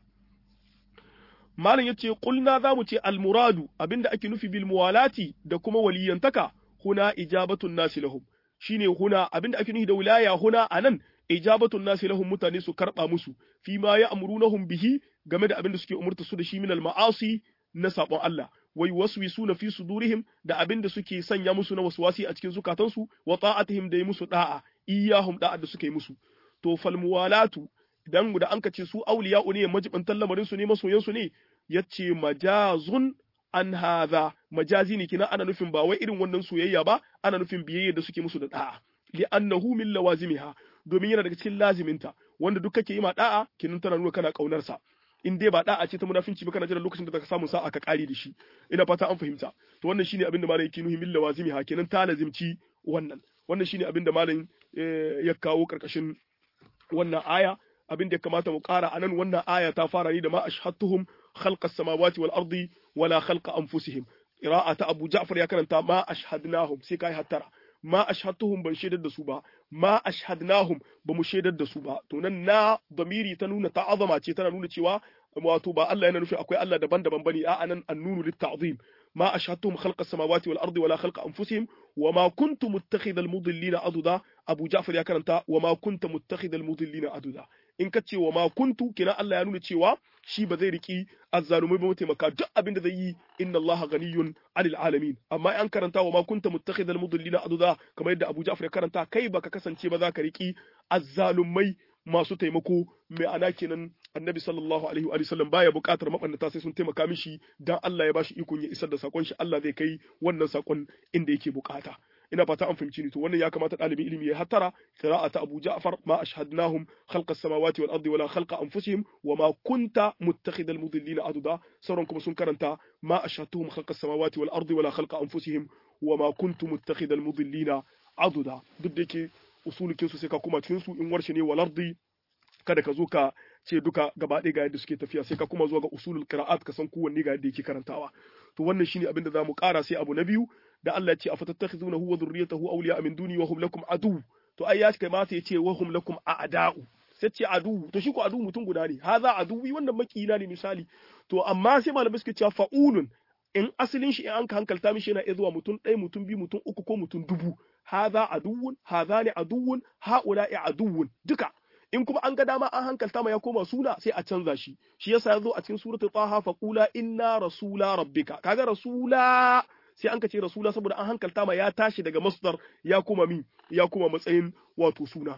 malam yace qulna zamu ce al muradu abinda ake nufi bil muwalati da kuma waliyantaka huna ijabatun nasi lahum shine huna abinda ake nufi da wilaya huna anan ijabatun nasi lahum mutane su karba musu fi ma ya'murunahum bihi game da abinda suke umurta su da shi min al ma'asi na sabon Allah wai waswisuna fi sudurihim da abin da suke sanya musu na waswasi a cikin zukatansu wa ta'atihim da yi musu da'a iyahum da'a da suka yi musu to fal muwalatu idan da anka ce su awliya'u ne majibantan lamarin su ne masoyan su ne yace majazun an hadha majazi ne kina ana nufin ba wai irin wannan soyayya ba ana nufin biyayya da suke musu da da'a li'annahu min lawazimiha domin yana daga cikin laziminta wanda duk kake yi ma da'a kinan tana nuna kana kaunar sa in dai ba da'a ce ta munafinci ba kana jiran lokacin da zaka samu sa'a ka kare da shi ina fata an fahimta to wannan shine abin da malam yake nuhi min lawazimi ha kenan ta lazimci wannan wannan shine abin da malam ya kawo karkashin wannan aya abin da ya kamata mu kara anan wannan aya ta fara ni da ma ashhadtuhum khalqa samawati wal ardi wala khalqa anfusihim qira'ata abu ja'far ya karanta ma ashhadnahum sai kai hattara ma ashhadtuhum ban shaidar da su ba ma ashhadnahum ba mu shaidar da su ba to nan na damiri ta nuna ta'azama ce tana nuna cewa wato ba Allah yana nufi akwai Allah daban-daban bane a anan annunu litta'zim ma ashhadtuhum khalqa samawati wal ardi wala khalqa anfusihim wama kuntu muttakhidhal mudillina aduda Abu Ja'far ya karanta wama kunta muttakhidhal mudillina aduda in ka ce wama kuntu kina Allah ya nuna cewa shi ba zai riki azzalumai ba mataimaka duk abin da zai yi inna Allah ghaniyun 'anil alamin amma an karanta wama kunta muttakhidhal mudillina aduda kamar yadda Abu Ja'far ya karanta kai baka kasance ba za ka riki azzalumai masu taimako mai ana kenan annabi sallallahu alaihi wa sallam baya buƙatar mabannata sai sun taimaka mishi dan Allah ya bashi ikon ya isar da sakon shi Allah zai kai wannan sakon inda yake bukata ina fata an fahimci ni to wannan ya kamata ɗalibin ilimi ya hattara qira'ata Abu Ja'far ma ashhadnahum khalqa samawati wal ardi wala khalqa anfusihim wa ma kunta muttakhidal mudillina aduda sauran kuma sun karanta ma ashhadtuhum khalqa samawati wal ardi wala khalqa anfusihim wa ma kuntu muttakhidal mudillina aduda duk da yake usulukin su sai ka kuma cikin su in warshe ne wal ardi kada ka zo ka ce duka gaba ɗaya ga yadda suke tafiya sai ka kuma zuwa ga usulul qira'at ka san kowanne ga yadda yake karantawa to wannan shine abin da zamu ƙara sai abu na biyu da Allah ya ce afatattakhizunahu wa dhurriyyatahu awliya min duni wa hum lakum adu to ai ya kai ma sai ya ce wa hum lakum a'da'u sai ce adu to shi ko adu mutum guda ne haza aduwi wannan makina ne misali to amma sai malamai suke cewa fa'ulun in asalin shi in an ka hankalta mishi yana iya zuwa mutum ɗaya mutum biyu mutum uku ko mutum dubu haza aduwun haza ne aduwun ha'ula'i aduwun duka in kuma an ga dama an hankalta ma ya koma suna sai a canza shi shi yasa ya zo a cikin suratul taha fa qula inna rasula rabbika kaga rasula sai an kace rasula saboda an hankalta ma ya tashi daga masdar ya koma mi ya koma matsayin wato suna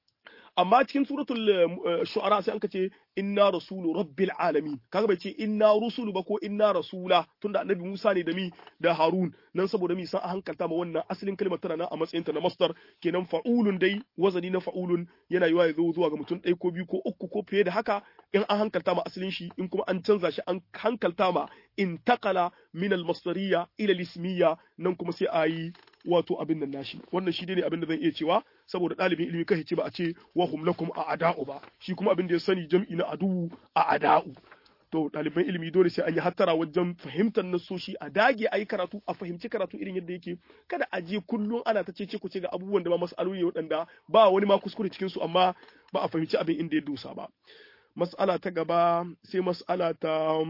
amma cikin suratul shu'ara sai an kace inna rasulu rabbil alamin kaga bai ce inna rusulu ba ko inna rasula tunda annabi Musa ne da mi da Harun nan saboda mi san a hankalta ma wannan asalin kalmar tana nan a matsayin ta na masdar kenan fa'ulun dai wazani na fa'ulun yana yiwa ya zo zuwa ga mutum ɗaya ko biyu ko uku ko fiye da haka in an hankalta ma asalin shi in kuma an canza shi an hankalta ma intaqala min al-masdariyya ila al-ismiyya nan kuma sai a yi wato abin nan nashi wannan shi ne abin da zan iya cewa saboda ɗalibin ilimi kai ce ba a ce wa hum lakum a ada'u ba shi kuma abin da ya sani jam'i na adu a ada'u to ɗaliban ilimi dole sai an yi hattara wajen fahimtar nasoshi a dage a yi karatu a fahimci karatu irin yadda yake kada a je kullum ana ta cece ku ce ga abubuwan da ba mas'aloli waɗanda ba wani ma kuskure cikin su amma ba a fahimci abin inda ya dosa ba mas'ala ta gaba sai mas'ala ta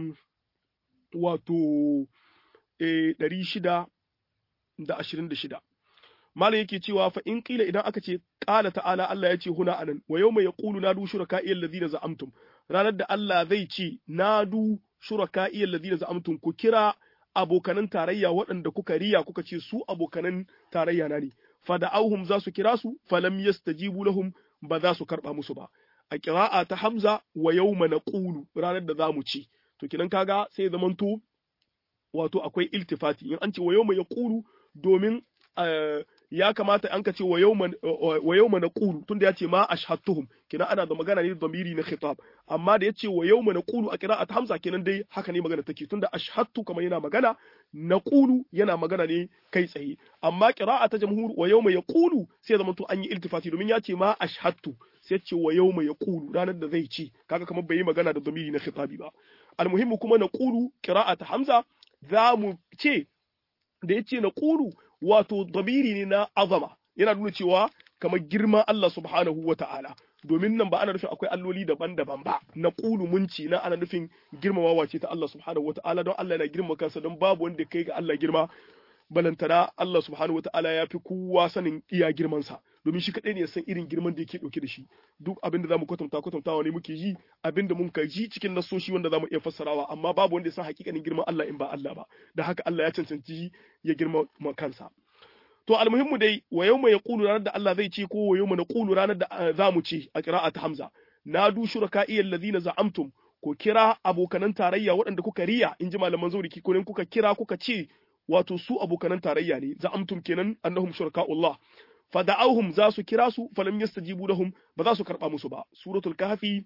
wato ɗari shida da ashirin da shida malam yake cewa fa in kila idan aka ce qala ta'ala Allah ya ce huna anan wa yawma yaqulu nadu shuraka'i alladhina za'amtum ranar da Allah zai ce nadu shuraka'i alladhina za'amtum ku kira abokanan tarayya waɗanda kuka riya kuka ce su abokanan tarayya na ne fa da'awhum za su kira su falam yastajibu lahum ba za su karba musu ba a qira'a ta Hamza wa yawma naqulu ranar da zamu ci to kinan kaga sai zamanto wato akwai iltifati in an ce wa yawma yaqulu domin ya kamata an ka ce wa yawma naqulu tunda ya ce ma ashhadtuhum kina ana da magana ne da zamiri na khitab amma da ya ce wa yawma naqulu a qira'at hamza kenan dai haka ne magana take tunda ashhadtu kamar yana magana naqulu yana magana ne kai tsaye amma qira'a ta jamhur wa yawma yaqulu sai zama to an yi iltifati domin ya ce ma ashhadtu sai ce wa yawma yaqulu ranar da zai ci kaga kamar bai yi magana da zamiri na khitabi ba almuhimmu kuma naqulu qira'at hamza za mu ce da ya ce naqulu wato damiri ne na azama yana nuna cewa kamar girman Allah subhanahu wa ta'ala domin nan ba ana nufin akwai alloli daban-daban ba na ƙulu munci na ana nufin girmamawa ce ta Allah subhanahu wa ta'ala don Allah yana girma kansa don babu wanda kai ga Allah girma balantana Allah subhanahu wa ta'ala ya fi kowa sanin iya girmansa domin shi kaɗai ne ya san irin girman da yake ɗauke da shi duk abin da zamu kwatanta kwatantawa ne muke yi abin da mun ji cikin nasoshi wanda zamu iya fassarawa amma babu wanda ya san hakikanin girman Allah in ba Allah ba da haka Allah ya cancanci ya girma kansa to almuhimmu dai wa yawma yaqulu ranar da Allah zai ce ko wa yawma naqulu ranar da zamu ce a qira'at Hamza nadu shuraka'i alladhina za'amtum ko kira abokanan tarayya waɗanda kuka riya in ji malaman zauri ko kuka kira kuka ce wato su abokanan tarayya ne za'amtum kenan annahum shuraka'ullah fada'awhum za su kira su falam yastajibu lahum ba za su karba musu ba suratul kahfi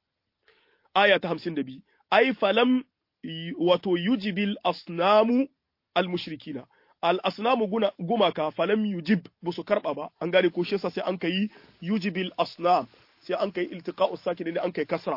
aya ta 52 ai falam wato yujibil asnamu almushrikina al asnamu guna gumaka falam yujib ba su karba ba an gane ko shi sai an kai yujibil asnam sai an kai iltiqa'us sakin ne an kai kasra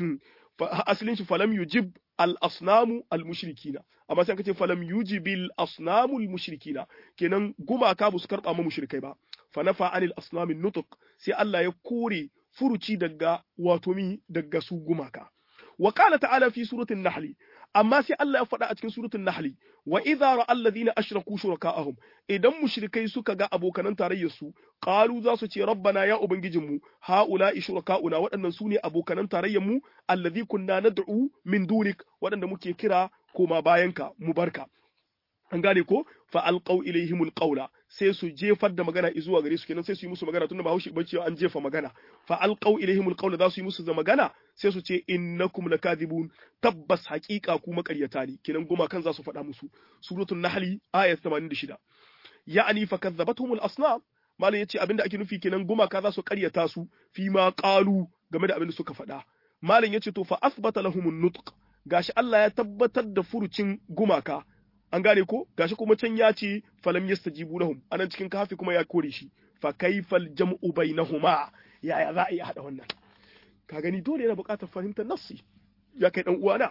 asalin shi falam yujib al asnamu al mushrikina amma sai aka ce falam yujibil asnamu al mushrikina kenan gumaka ba su karba ma mushrikai ba fa nafa anil asnami nutuq sai Allah ya kore furuci daga wato mi daga su gumaka wa qala ta'ala fi suratul nahl amma sai Allah ya faɗa a cikin suratul nahl wa idza ra'a alladhina ashraku shuraka'ahum idan mushrikai suka ga abokanan tarayyar su qalu za su ce rabbana ya ubangijinmu haula'i shuraka'una waɗannan su ne abokanan tarayyar mu alladhi kunna nad'u min dunik waɗanda muke kira koma bayanka mu barka an gane ko fa alqaw ilaihimul qawla sai su jefar da magana zuwa gare su kenan sai su yi musu magana tunda ba haushi bace an jefa magana fa alqaw ilaihimul qawla za su yi musu da magana sai su ce innakum lakadibun tabbas haqiqa ku makaryata ne kenan goma kan za su faɗa musu suratul nahl ayat 86 ya'ani fa kadzabathumul asnam malam yace abinda ake nufi kenan gumaka za su karyata su fi ma qalu game da abinda suka faɗa malam yace to fa asbata lahumun nutq gashi Allah ya tabbatar da furucin gumaka an gane ko gashi kuma can ya ce falam yastajibu lahum anan cikin kafi kuma ya kore shi fa kaifal jam'u bainahuma yaya za a yi hada wannan ka gani dole yana buƙatar fahimtar nassi ya kai dan uwana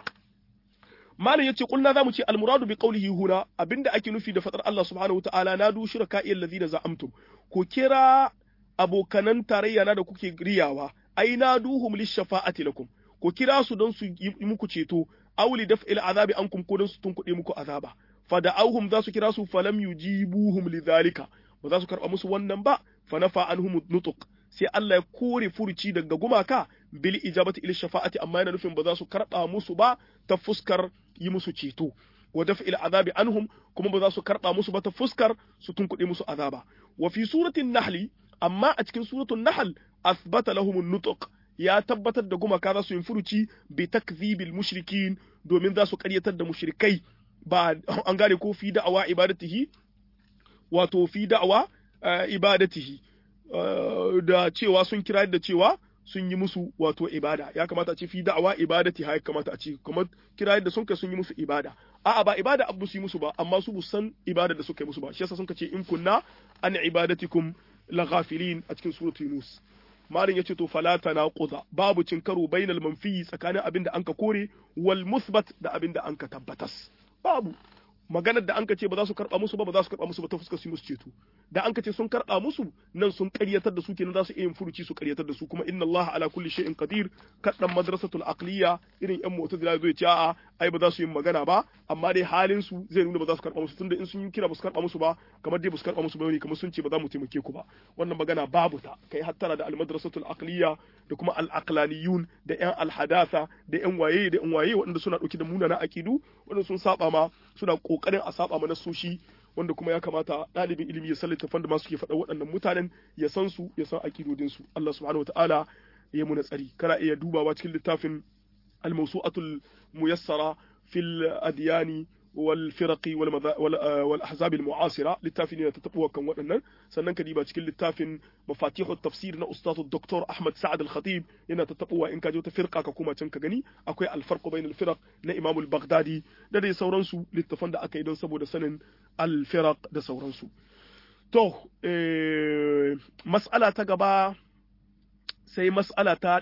malam yace kulna zamu ce almuradu bi qawlihi huna abinda ake nufi da fadar Allah subhanahu wataala na du shuraka allazina za'amtum ko kira abokanan tarayya na da kuke riyawa ai na duhum lishafa'ati lakum ko kira su don su yi muku ceto auli daf'il azabi ankum ko don su tunkuɗe muku azaba fada'awhum za su kira su falam yujibuhum lidhalika ba za su karɓa musu wannan ba fa nafa anhum nutuq sai Allah ya kore furuci daga gumaka bil ijabati ila shafa'ati amma yana nufin ba za su karɓa musu ba ta fuskar yi musu ceto wa daf'il azabi anhum kuma ba za su karɓa musu ba ta fuskar su tunkuɗe musu azaba wa fi suratin nahli amma a cikin suratul nahl asbata lahum nutuq ya tabbatar da gumaka za su yi furuci bi takzibil mushrikin domin za su karyatar da mushrikai ba an gane ko fi da'awa ibadatihi wato fi da'awa ibadatihi da cewa sun kira da cewa sun yi musu wato ibada ya kamata a ce fi da'awa ibadati ya kamata a ce kuma kira da sun kai sun yi musu ibada a'a ba ibada abu su yi musu ba amma su bu san ibada da suka yi musu ba shi yasa sun ce in kunna an ibadatikum la ghafilin a cikin suratul yunus malin yace to fala tanaquza babu cin karo bainal manfi tsakanin abin da anka kore wal musbat da abin da anka tabbatas babu maganar da anka ce ba za su karba musu ba ba za su karba musu ba ta fuskar su musu ceto da anka ce sun karba musu nan sun ƙaryatar da su kenan za su iya yin furuci su ƙaryatar da su kuma inna Allah ala kulli shay'in qadir kaddan madrasatul aqliya irin yan mu'tazila zai ce a'a ai ba za su yi magana ba amma dai halin su zai nuna ba za su karba musu tunda in sun yi kira ba su karba musu ba kamar dai ba su karba musu ba ne kamar sun ce ba za mu taimake ku ba wannan magana babu ta kai hattara da al madrasatul aqliya da kuma al aqlaniyun da yan al hadatha da yan waye da yan waye waɗanda suna dauke da munana aqidu wanda sun saba ma suna kokarin a saba ma nasoshi wanda kuma ya kamata ɗalibin ilimi ya san littafan da masu ke faɗa waɗannan mutanen ya san su ya san aƙidodin su Allah subhanahu wataala ya muna tsari kana iya dubawa cikin littafin al-mawsu'atul muyassara fil adyani wal firaqi wal wal ahzab al mu'asira littafin ne ta tabuwa kan waɗannan sannan ka diba cikin littafin mafatihu tafsir na ustad dr ahmad sa'ad al khatib yana ta tabuwa in ka je ta firqa ka kuma can ka gani akwai al farq bain al firaq na imam al baghdadi da dai sauransu littafan da aka yi don saboda sanin al firaq da sauransu to mas'ala ta gaba sai mas'ala ta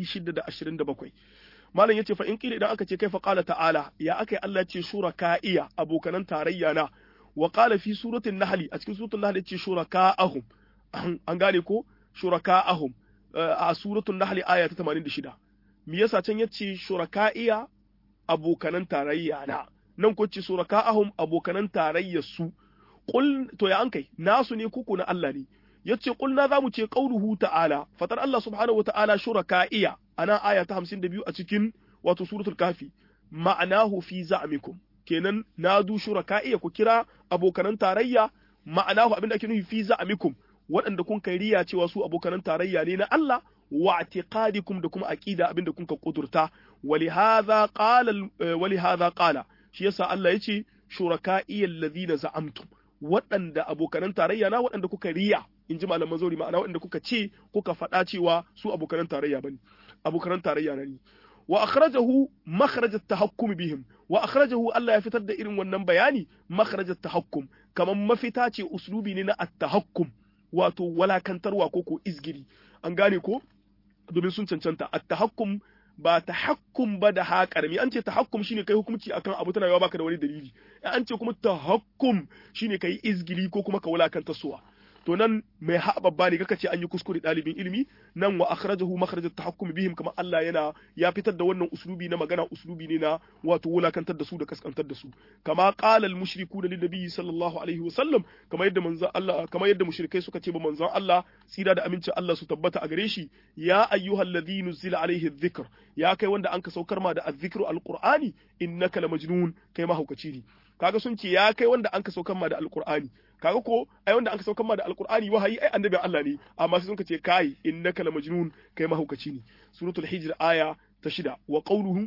627 malam yace fa in kila idan aka ce kai fa qala ta'ala ya akai Allah ce shuraka'iya abokanan tarayya na wa qala fi suratul nahl a cikin suratul nahl yace shuraka'ahum an gane ko shuraka'ahum a suratul nahl aya ta 86 me yasa can yace shuraka'iya abokanan tarayya na nan ko ce shuraka'ahum abokanan tarayyar su qul to ya an kai nasu ne kuku na Allah ne yace qulna zamu ce qauluhu ta'ala fatar Allah subhanahu wa ta'ala shuraka'iya ana aya ta 52 a cikin wato suratul kafi ma'anahu fi za'mikum kenan nadu shuraka'iya ku kira abokanan tarayya ma'anahu abinda ake nufi fi za'mikum waɗanda kun kai riya cewa su abokanan tarayya ne na Allah wa i'tiqadikum da kuma aqida abinda kun ka kudurta walihadha qala walihadha qala shi yasa Allah yace shuraka'iya alladhina za'amtum waɗanda abokanan tarayya na waɗanda kuka riya in ji malaman zauri ma'ana waɗanda kuka ce kuka faɗa cewa su abokanan tarayya bane abokanan tarayya na ni wa akhrajahu makhraj at-tahakkum bihim wa akhrajahu Allah ya fitar da irin wannan bayani makhraj at-tahakkum kaman mafita ce uslubi ne na at-tahakkum wato walakantarwa ko ko izgiri an gane ko domin sun cancanta at-tahakkum ba tahakkum ba da ha karami an ce tahakkum shine kai hukunci akan abu tana yawa baka da wani dalili an ce kuma tahakkum shine kai izgili ko kuma ka wulakanta suwa to nan mai ha babba ne kaka ce an yi kuskure ɗalibin ilimi nan wa akhrajahu makhraj at-tahakkum bihim kamar Allah yana ya fitar da wannan uslubi na magana uslubi ne na wato wulakantar da su da kaskantar da su kama qala al-mushrikuna lin nabiy sallallahu alaihi wa sallam kamar yadda manzon Allah kamar yadda mushrikai suka ce ba manzon Allah tsira da amincin Allah su tabbata a gare shi ya ayyuhal ladhi nuzila alaihi adh-dhikr ya kai wanda an ka saukar ma da adh-dhikru al-qur'ani innaka lamajnun kai mahaukaci ne kaga sun ce ya kai wanda an ka saukar ma da al-qur'ani kaga ko ai wanda aka saukar ma da alqur'ani wahayi ai annabi Allah ne amma sai sun ce kai innaka la majnun kai mahaukaci ne suratul hijr aya ta shida wa qawluhu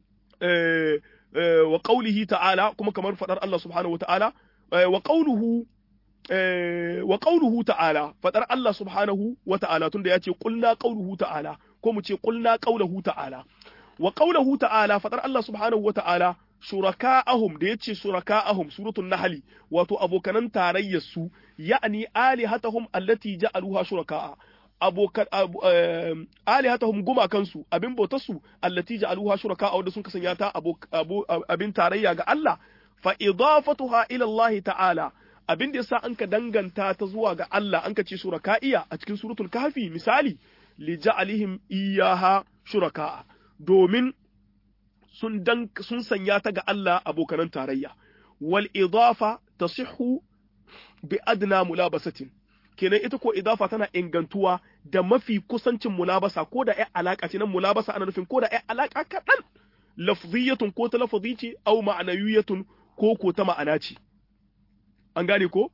eh wa qawlihi ta'ala kuma kamar fadar Allah subhanahu wa ta'ala wa qawluhu wa qawluhu ta'ala fadar Allah subhanahu wa ta'ala tunda yace qulna qawluhu ta'ala ko mu ce qulna qawluhu ta'ala wa qawluhu ta'ala fadar Allah subhanahu wa ta'ala shuraka'ahum da yace shuraka'ahum suratul nahl wato abokanan tarayyar su ya'ni alihatahum allati ja'aluha shuraka'a abokan alihatahum gumakan su abin bautar su allati ja'aluha shuraka'a wanda sun kasanya ta abin tarayya ga Allah fa idafatuha ila Allah ta'ala abin da yasa an ka danganta ta zuwa ga Allah an ka ce shuraka'iya a cikin suratul kahfi misali li ja'alihim iyaha shuraka'a domin sun dan sun sanya ta ga Allah abokanan tarayya wal idafa tasihhu bi adna mulabasatin kenan ita ko idafa tana ingantuwa da mafi kusancin mulabasa ko da ai alaka ce nan mulabasa ana nufin ko da ai alaka kaɗan lafziyatun ko ta lafazi ce au ma'anawiyatun ko ko ta ma'ana ce an gane ko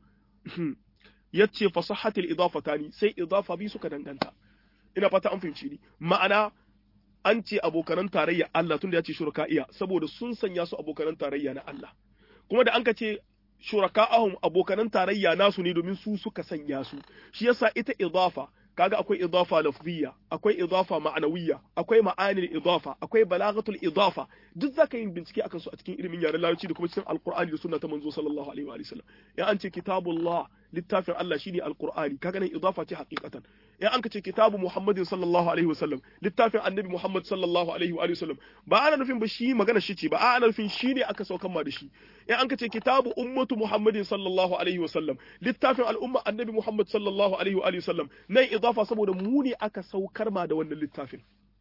yace fasahatil idafatani sai idafa bi suka danganta ina fata an fahimci ni ma'ana an ce abokanan tarayya Allah tunda ya ce shuraka'iya saboda sun sanya su abokanan tarayya na Allah kuma da an ka ce shuraka'ahum abokanan tarayya nasu ne domin su suka sanya su shi yasa ita idafa kaga akwai idafa lafziyya akwai idafa ma'anawiyya akwai ma'anil idafa akwai balagatul idafa duk zaka yin bincike akan su a cikin ilimin yaren larabci da kuma cikin alqur'ani da sunna ta manzo sallallahu alaihi wa sallam ya an ce kitabullah littafin Allah shine alqur'ani kaga nan idafa ce haqiqatan in an ce kitabu Muhammadin sallallahu alaihi wasallam littafin annabi Muhammad sallallahu alaihi wa sallam ba ana nufin ba shi magana shi ce ba a ana nufin shi ne aka saukan ma da shi in an ce kitabu ummatu Muhammadin sallallahu alaihi wasallam littafin al'umma annabi Muhammad sallallahu alaihi wa sallam nan idafa saboda mu ne aka saukar ma da wannan littafin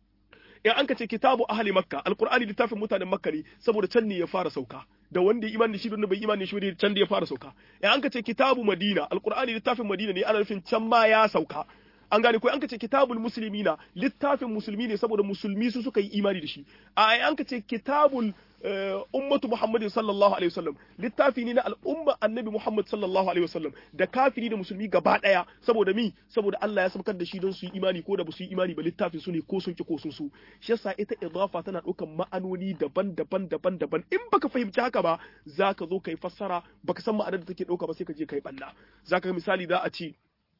in an ka ce kitabu ahli makka alqur'ani littafin mutanen makka ne saboda can ne ya fara sauka da wanda ya imani shi da bai imani shi can da ya fara sauka in an ka ce kitabu madina alqur'ani littafin madina ne ana nufin can ma ya sauka an gane ko an ka ce kitabul muslimina littafin musulmi ne saboda musulmi su suka yi imani da shi a an ka ce kitabul ummatu muhammadin sallallahu alaihi wasallam littafi ne na al'umma annabi muhammad sallallahu alaihi wasallam da kafiri da musulmi gaba daya saboda mi saboda Allah ya sabkar da shi don su yi imani ko da ba su yi imani ba littafin su ne ko sun ki ko sun su shi yasa ita idafa tana ɗaukan ma'anoni daban-daban daban-daban in baka fahimci haka ba zaka zo kai fassara baka san ma'anar da take ɗauka ba sai ka je kai banna zaka ga misali za a ce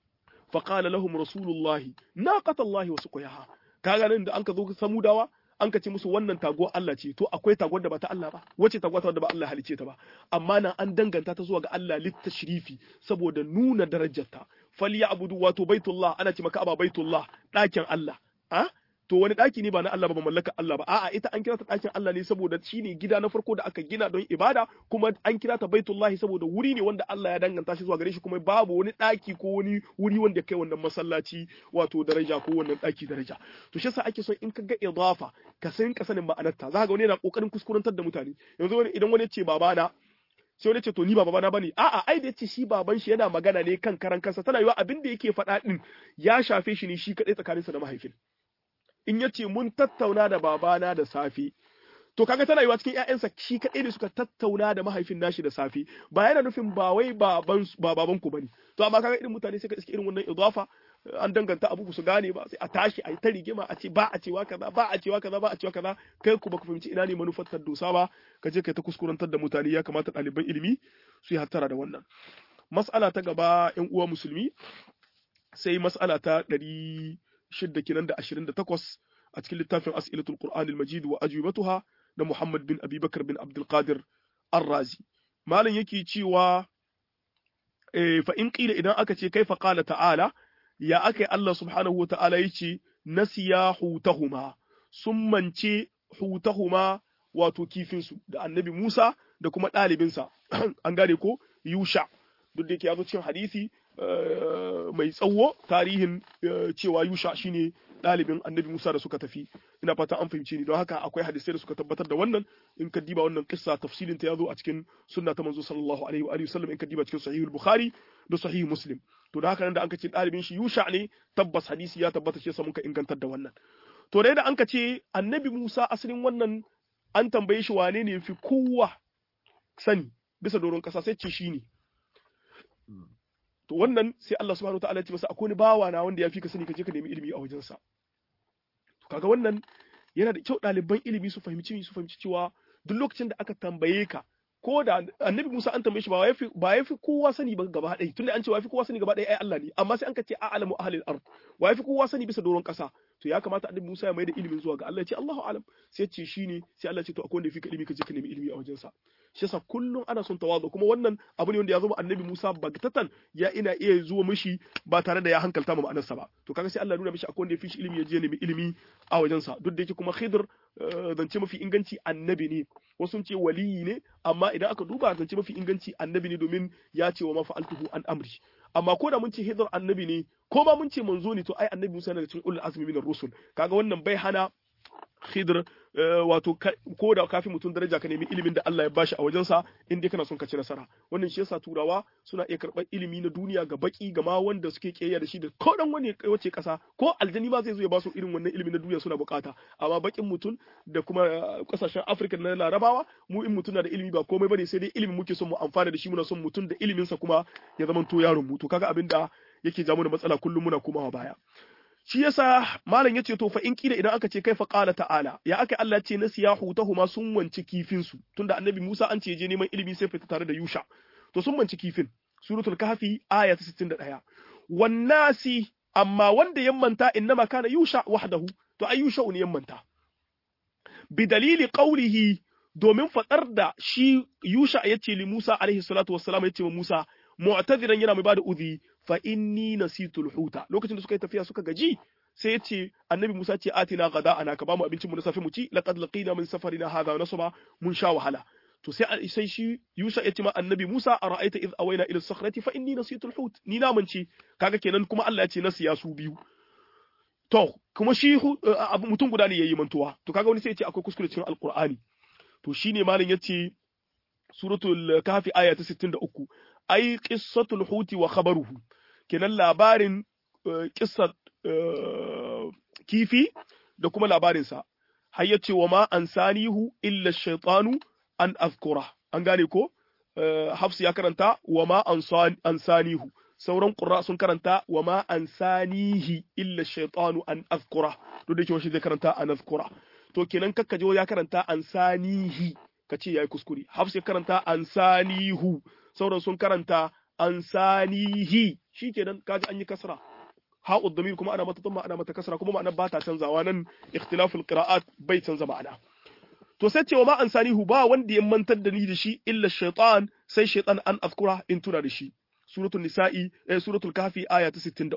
faqala lahum rasulullahi naqatallahi wa suqiyaha kaga nan da an ka zo samudawa an ka ce musu wannan taguwar Allah ce to akwai taguwar da ba ta Allah ba wace taguwa ta wanda ba Allah halice ta ba amma nan an danganta ta zuwa ga Allah littashrifi saboda nuna darajarta falyabudu wato baitullah ana ce maka aba baitullah ɗakin Allah a to wani ɗaki ne ba na Allah ba ba mallaka Allah ba a'a ita an kira ta ɗakin Allah ne saboda shine gida na farko da aka gina don ibada kuma an kira ta baitullahi saboda wuri ne wanda Allah ya danganta shi zuwa gare shi kuma babu wani ɗaki ko wani wuri wanda kai wannan masallaci wato daraja ko wannan ɗaki daraja to shi yasa ake so in ka ga idafa ka san ka sanin ma'anarta za ga wani yana kokarin kuskurantar da mutane yanzu wani idan wani ya ce babana sai wani ce to ni ba babana bane a'a ai da yace shi baban shi yana magana ne kan karan kansa tana yiwa abin da yake faɗa din ya shafe shi ne shi kadai tsakaninsa da mahaifin in ya ce mun tattauna da babana da safe to kaga tana yiwa cikin ƴaƴansa shi kaɗai ne suka tattauna da mahaifin nashi da safe ba yana nufin ba wai baban ba baban ku bane to amma kaga irin mutane sai ka iske irin wannan idafa an danganta abu su gane ba sai a tashi a yi ta rigima a ce ba a cewa kaza ba a cewa kaza ba a cewa kaza kai ku baka fahimci ina ne manufar ta dosa ba ka je kai ta kuskurantar da mutane ya kamata ɗaliban ilimi su yi hattara da wannan mas'ala ta gaba ƴan uwa musulmi sai mas'ala ta ɗari shidda kenan da ashirin da takwas a cikin littafin as'ilatul qur'an al-majid wa ajwibatuha da muhammad bin abubakar bin abdul qadir ar-razi malam yake cewa fa in qila idan aka ce kaifa qala ta'ala ya akai Allah subhanahu wa ta'ala yace nasiya hutahuma sun mance hutahuma wato kifinsu da annabi Musa da kuma ɗalibinsa an gane ko Yusha duk da yake ya zo cikin hadisi mai tsawo tarihin cewa Yusha shine ɗalibin annabi Musa da suka tafi ina fata an fahimci ni don haka akwai hadisai da suka tabbatar da wannan in ka diba wannan kissa tafsilin ta yazo a cikin sunna ta manzo sallallahu alaihi wa alihi wasallam in ka diba cikin sahihul bukhari da sahih muslim to da haka nan da anka ce ɗalibin shi Yusha ne tabbas hadisi ya tabbata shi yasa muka ingantar da wannan to da yadda anka ce annabi Musa asalin wannan an tambaye shi wane ne fi kowa sani bisa doron kasa sai ce shi ne to wannan sai Allah subhanahu wataala ya ce masa akwai bawa na wanda ya fi ka sani ka je ka nemi ilimi a wajensa to kaga wannan yana da kyau ɗaliban ilimi su fahimci su fahimci cewa duk lokacin da aka tambaye ka ko da annabi Musa an tambaye shi ba ya fi ba ya fi kowa sani ba gaba ɗaya tunda an ce wa ya fi kowa sani gaba ɗaya ai Allah ne amma sai an ka ce a'lamu ahlil ard wa ya fi kowa sani bisa doron ƙasa to ya kamata annabi Musa ya mai da ilimin zuwa ga Allah ya ce Allahu a'lam sai ce shine sai Allah ya ce to akwai wanda ya fi ka ilimi ka je ka nemi ilimi a wajensa shi yasa kullum ana son tawazu kuma wannan abu ne wanda ya zama annabi Musa bagtatan ya ina iya zuwa mishi ba tare da ya hankalta ma ma'anarsa ba to kaga sai Allah nuna mishi akwai wanda ya fi shi ilimi ya je nemi ilimi a wajensa duk da yake kuma Khidr zance mafi inganci annabi ne wasu ce waliyi ne amma idan aka duba zance mafi inganci annabi ne domin ya ce wa mafa'altuhu an amri amma ko da mun ce Khidr annabi ne ko ma mun ce manzo ne to ai annabi Musa daga cikin ulul azmi minar rusul kaga wannan bai hana Khidr wato ko da kafin mutum daraja ka nemi ilimin da Allah ya bashi a wajensa in dai kana son ka ci nasara wannan shi yasa turawa suna iya karɓar ilimi na duniya ga baki ga ma wanda suke kiyayya da shi da ko dan wani wace kasa ko aljani ma zai zo ya ba su irin wannan ilimin na duniya suna bukata amma bakin mutum da kuma kasashen Afirka na Larabawa mu in mutum na da ilimi ba komai bane sai dai ilimin muke son mu amfana da shi muna son mutum da ilimin sa kuma ya zama to yaron mu to kaga abin da yake ja mu da matsala kullum muna komawa baya shi yasa malam yace to fa in kila idan aka ce kai fa qala ta'ala ya aka Allah ce na siyahu tahuma sun wanci kifin su tunda annabi Musa an ce je neman ilimi sai fita tare da Yusha to sun wanci kifin suratul kahfi aya ta 61 wannasi amma wanda ya manta innama kana Yusha wahdahu to ai Yusha ne ya manta bi dalili qawlihi domin fadar da shi Yusha yace li Musa alaihi salatu wassalam yace wa Musa mu'tadiran yana mai bada udhi fa inni nasitul huta lokacin da suka yi tafiya suka gaji sai ya ce annabi Musa ce atina gada ana ka bamu abincin mu na safe mu ci laqad laqina min safarina hadha nasaba mun sha wahala to sai sai shi Yusa ya ce ma annabi Musa ara'aita id awaina ila sakhrati fa inni nasitul hut ni na mance kaga kenan kuma Allah ya ce nasiya su biyu to kuma shi abu mutum guda ne yayi mantuwa to kaga wani sai ya ce akwai kuskure cikin alqur'ani to shine malam yace suratul kahfi aya ta 63 ai qissatul huti wa khabaruhu kenan labarin kissar kifi da kuma labarinsa har ya ce wa ma an sanihu illa shaitanu an azkura an gane ko hafsu ya karanta wa ma an sanihu sauran ƙura sun karanta wa ma an sanihi illa shaitanu an azkura duk da ke shi zai karanta an azkura to kenan kakka je ya karanta an sanihi ka ce yayi kuskure hafsu ya karanta an sanihu sauran sun karanta an sanihi shikenan kaji an yi kasra ha'u damir kuma ana mata tamma ana mata kasra kuma ma'ana ba ta canzawa nan ikhtilaful qira'at bai canza ma'ana to sai cewa ma an sanihu ba wanda ya mantar da ni da shi illa shaytan sai shaytan an azkura in tuna da shi suratul nisa'i eh suratul kahfi aya ta 63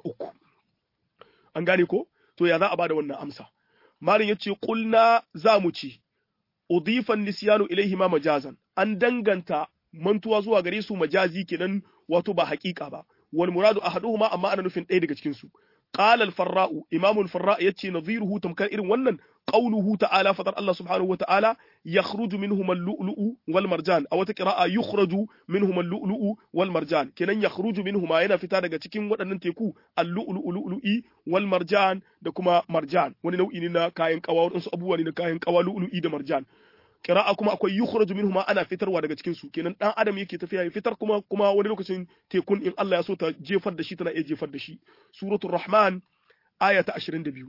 an gane ko to ya za a bada wannan amsa malin yace qulna za mu ci udifan nisyanu ilaihi ma majazan an danganta mantuwa zuwa gare su majazi kenan wato ba haƙiƙa ba wal muradu ahaduhuma amma ana nufin ɗaya daga cikin su qala al farra'u imamu al farra' yace nadhiruhu tamkar irin wannan qawluhu ta'ala fadar Allah subhanahu wa ta'ala yakhruju minhum al lu'lu'u wal marjan aw ta qira'a yukhraju minhum al lu'lu'u wal marjan kenan yakhruju minhum yana fita daga cikin waɗannan teku al lu'lu'u lu'lu'i wal marjan da kuma marjan wani nau'i ne na kayan kawa wadansu abubuwa ne na kayan kawa lu'lu'i da marjan kira'a kuma akwai yukhraju minhuma ana fitarwa daga cikin su kenan dan adam yake tafiya ya fitar kuma kuma wani lokacin tekun in Allah ya so ta jefar da shi tana iya jefar da shi suratul rahman aya ta 22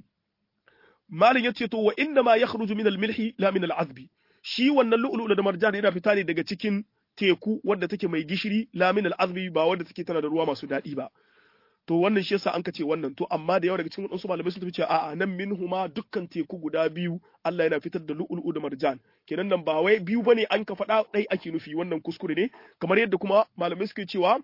malin yace to wa inna ma yakhruju min al-milhi la min al-azbi shi wannan lu'lu'u da marjan yana fita ne daga cikin teku wadda take mai gishiri la min al-azbi ba wadda take tana da ruwa masu daɗi ba to wannan shi yasa an ka ce wannan to amma da yawa daga cikin wadansu malamai sun tafi cewa a'a nan minhuma dukkan teku guda biyu Allah yana fitar da lu'lu'u da marjan kenan nan ba wai biyu bane an ka faɗa ɗai ake nufi wannan kuskure ne kamar yadda kuma malamai suke cewa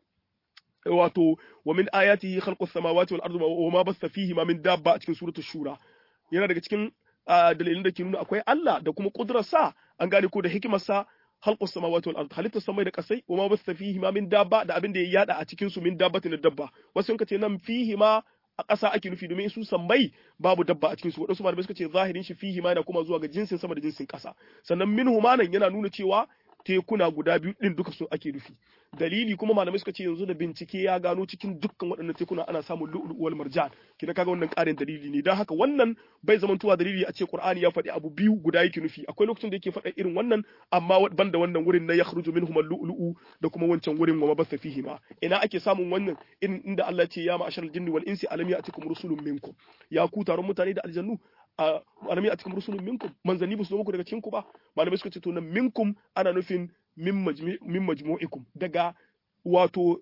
wato wa min ayatihi khalqus samawati wal ardi wa ma basta fihi ma min dabba a cikin suratul shura yana daga cikin dalilin da ke nuna akwai Allah da kuma kudurarsa an gane ko da hikimarsa halqus samawati wal ard halitta samai da kasai wa ma basta fihi ma min dabba da abin da ya yada a cikin su min dabbatin dabba wasu sun ce nan fihi ma a ƙasa ake nufi domin su sammai babu dabba a cikin su wadansu malamai suka ce zahirin shi fihi ma yana kuma zuwa ga jinsin sama da jinsin ƙasa sannan minhu ma nan yana nuna cewa tekuna guda biyu din duka su ake nufi dalili kuma malamai suka ce yanzu da bincike ya gano cikin dukkan waɗannan tekuna ana samun lu'lu wal marjan kina kaga wannan ƙarin dalili ne dan haka wannan bai zamantowa dalili a ce Qur'ani ya faɗi abu biyu guda yake nufi akwai lokacin da yake faɗa irin wannan amma banda wannan wurin na yakhruju minhum al-lu'lu'u da kuma wancan wurin wa mabassa fihi ma ina ake samun wannan irin inda Allah ce ya ma'ashar jinni wal insi alam ya'tikum rusulun minkum ya ku taron mutane da aljannu alam ya'tikum rusulun minkum manzanni ba su zo muku daga cikin ku ba malamai suka ce to nan minkum ana nufin min majmu'ikum daga wato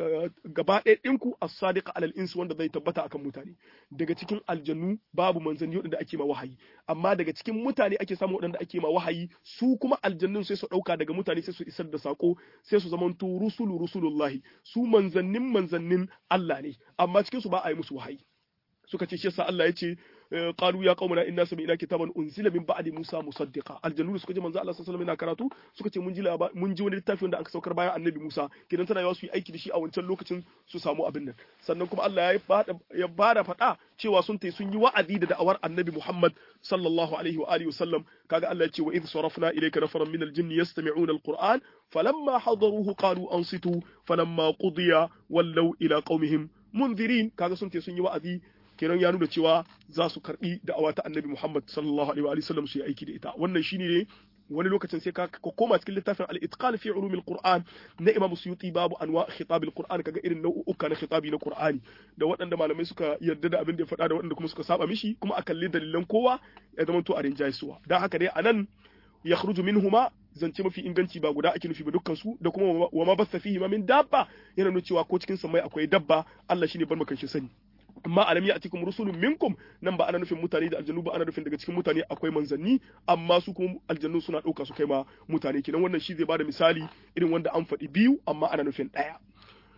gaba ɗaya ɗinku a sadiqa alal insu wanda zai tabbata akan mutane daga cikin aljannu babu manzanni waɗanda ake ma wahayi amma daga cikin mutane ake samu waɗanda ake ma wahayi su kuma aljannun sai su ɗauka daga mutane sai su isar da sako sai su zamanto rusulu rusulullahi su manzannin manzannin Allah ne amma cikin su ba a yi musu wahayi suka ce shi yasa Allah ya ce qalu ya qaumana inna sami'na kitaban unzila min ba'di Musa musaddiqa aljannu suka ji manzo Allah sallallahu alaihi wasallam karatu suka ce mun ji mun ji wani littafi wanda aka saukar bayan annabi Musa kidan tana yawa su yi aiki da shi a wancan lokacin su samu abin nan sannan kuma Allah ya bada ya bada fada cewa sun tai sun yi wa'azi da da'awar annabi Muhammad sallallahu alaihi wa alihi wasallam kaga Allah ya ce wa idh sarafna ilayka nafaran min aljinni yastami'una alquran falamma hadaruhu qalu ansitu falamma qudiya wallaw ila qaumihim munzirin kaga sun tai sun yi wa'azi kenan ya nuna cewa za su karbi da'awa ta annabi Muhammad sallallahu alaihi wa sallam su yi aiki da ita wannan shine ne wani lokacin sai ka koma cikin littafin al-itqan fi ulumil qur'an na imam suyuti babu anwa khitab al-qur'an kaga irin nau'uka na khitabi na qur'ani da waɗanda malamai suka yarda da abin da ya faɗa da waɗanda kuma suka saba mishi kuma a kalli dalilan kowa ya zama to a rinjaye suwa dan haka dai anan yakhruju minhuma zance mafi inganci ba guda ake nufi ba dukkan su da kuma wa ma basta fihi ma min dabba yana nuna cewa ko cikin samai akwai dabba Allah shine bar makan shi sani amma alam ya atikum rusulun minkum nan ba ana nufin mutane da aljannu ba ana nufin daga cikin mutane akwai manzanni amma su kuma aljannu suna ɗauka su kai ma mutane kenan wannan shi zai bada misali irin wanda an faɗi biyu amma ana nufin ɗaya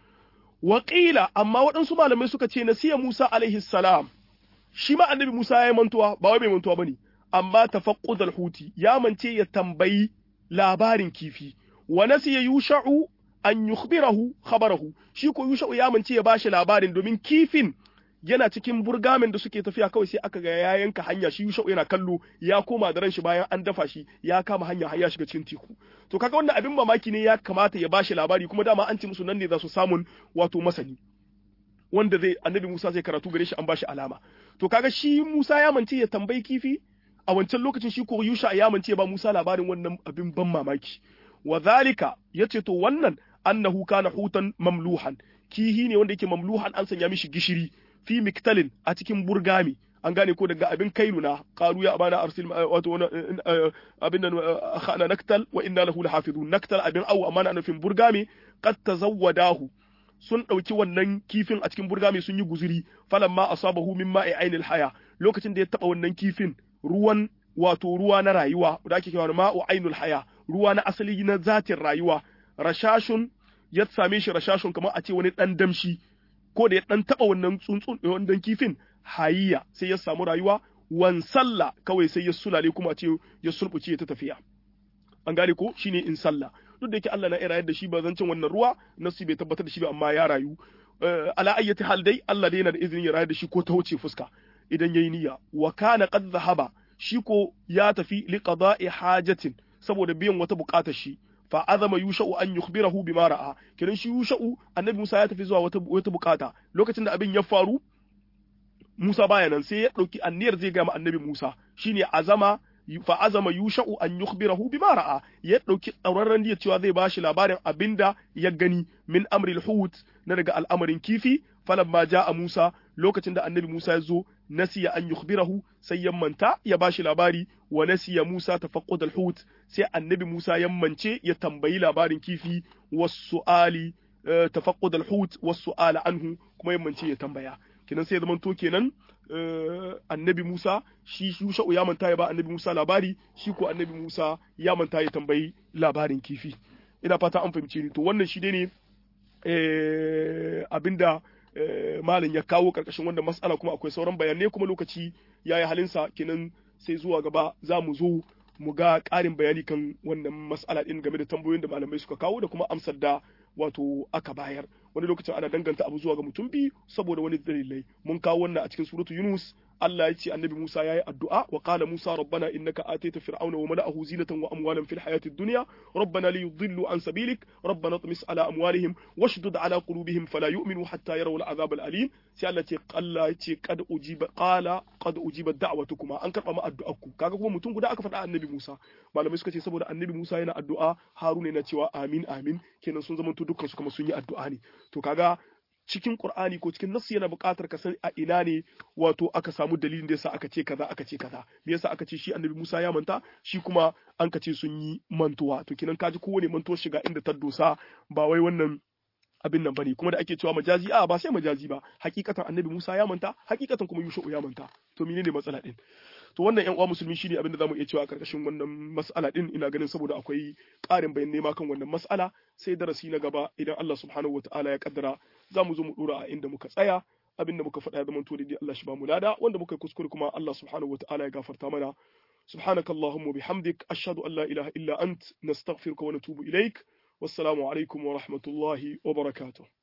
Waƙila, amma waɗansu malamai suka ce nasiya Musa alaihi salam, shi ma annabi Musa ya yi mantuwa, ba wai mai mantuwa ba ne, amma tafaqqudal huti ya mance ya tambayi labarin kifi, wa nasiya yusha'u an yukhbirahu khabarahu, shi ko yusha'u ya mance ya bashi labarin domin kifin yana cikin burgamen da suke tafiya kawai sai aka ga ya yanka hanya shi Yusha'u yana kallo ya koma da ran shi bayan an dafa shi ya kama hanya har ya shiga cikin teku to kaga wannan abin mamaki ne ya kamata ya bashi labari kuma dama an ce musu nan ne za su samun wato masani wanda zai annabi Musa zai karatu gare shi an bashi alama to kaga shi Musa ya mance ya tambayi kifi a wancan lokacin shi ko Yusha ya mance ba Musa labarin wannan abin ban mamaki wa zalika yace to wannan annahu kana hutan mamluhan kihi ne wanda yake mamluhan an sanya mishi gishiri fi miktalin a cikin burgami an gane ko daga abin kailu na qalu ya abana arsil wato abin nan khana naktal wa inna lahu lahafizun naktal abin awu amma na nufin burgami qad tazawwadahu sun ɗauki wannan kifin a cikin burgami sun yi guzuri falamma asabahu min ma'i ainil haya lokacin da ya taba wannan kifin ruwan wato ruwa na rayuwa da ake cewa ma'u ainul haya ruwa na asali na zatin rayuwa rashashun ya same shi rashashun kamar a ce wani dan damshi ko da ya dan taba wannan tsuntsun wannan kifin hayiya sai ya samu rayuwa wan sallah kawai sai ya sulale kuma a ce ya sulbuce ta tafiya an gane ko shine in sallah duk da yake Allah na irayar da shi ba zancin wannan ruwa nasu bai tabbatar da shi ba amma ya rayu ala ayyati hal dai Allah dai yana da izinin ya rayar da shi ko ta wuce fuska idan yayi niyya wa kana qad zahaba shi ko ya tafi li qada'i hajatin saboda biyan wata bukatar shi fa azama yusha'u an yukhbirahu bima ra'a kiran shi yusha'u annabi Musa ya tafi zuwa wata wata bukata lokacin da abin ya faru Musa baya nan sai ya dauki anniyar zai ga annabi Musa shine azama fa azama yusha'u an yukhbirahu bima ra'a ya dauki tsauraran niyyar cewa zai bashi labarin abinda ya gani min amril hut na daga al'amarin kifi falamma ja'a Musa lokacin da annabi Musa ya zo nasiya an yukhbirahu sai ya manta ya bashi labari wa nasiya Musa tafaqqud al-hut sai annabi Musa ya mance ya tambayi labarin kifi was-su'ali tafaqqud al-hut was-su'ala anhu kuma ya mance ya tambaya kenan sai ya zamanto kenan annabi Musa shi Yusha'u ya manta ya ba annabi Musa labari shi ko annabi Musa ya manta ya tambayi labarin kifi ina fata an fahimce ni to wannan shi dai ne abinda malam ya kawo karkashin wannan mas'ala kuma akwai sauran bayanai kuma lokaci ya yi halinsa kenan sai zuwa gaba za mu zo mu ga ƙarin bayani kan wannan mas'ala ɗin game da tambayoyin da malamai suka kawo da kuma amsar da wato aka bayar wani lokacin ana danganta abu zuwa ga mutum biyu saboda wani dalilai mun kawo wannan a cikin suratu Yunus Allah ya ce annabi Musa yayi addu'a wa qala Musa rabbana innaka ataita fir'auna wa mala'ahu zinatan wa amwalan fil hayatid dunya rabbana li yudillu an sabilik rabbana tmis ala amwalihim washdud ala qulubihim fala yu'minu hatta yarawu al'azab al'alim sai Allah ce Allah ya ce qad ujiba qala qad ujiba da'watukuma an karba ma addu'arku kaga kuma mutum guda aka faɗa annabi Musa malamai suka ce saboda annabi Musa yana addu'a Haruna yana cewa amin amin kenan sun zama dukkan su kuma sun yi addu'a ne to kaga cikin Qur'ani ko cikin nassi yana buƙatar ka san a ina ne wato aka samu dalilin da yasa aka ce kaza aka ce kaza me yasa aka ce shi Annabi Musa ya manta shi kuma an ka ce sun yi mantuwa to kinan kaji kowane mantuwa shiga inda ta dosa ba wai wannan abin nan bane kuma da ake cewa majazi a ba sai majazi ba hakikatan Annabi Musa ya manta hakikatan kuma Yusuf ya manta to menene matsala din to wannan yan uwa musulmi shine abin da zamu iya cewa a karkashin wannan mas'ala din ina ganin saboda akwai ƙarin bayanai ma kan wannan mas'ala sai darasi na gaba idan Allah subhanahu wataala ya kaddara za mu zo mu dora a inda muka tsaya abin da muka faɗa ya zama to dai Allah shi ba mu lada wanda muka kuskure kuma Allah subhanahu wataala ya gafarta mana سبحانك اللهم وبحمدك أشهد أن لا إله إلا أنت نستغفرك ونتوب إليك والسلام عليكم ورحمة الله وبركاته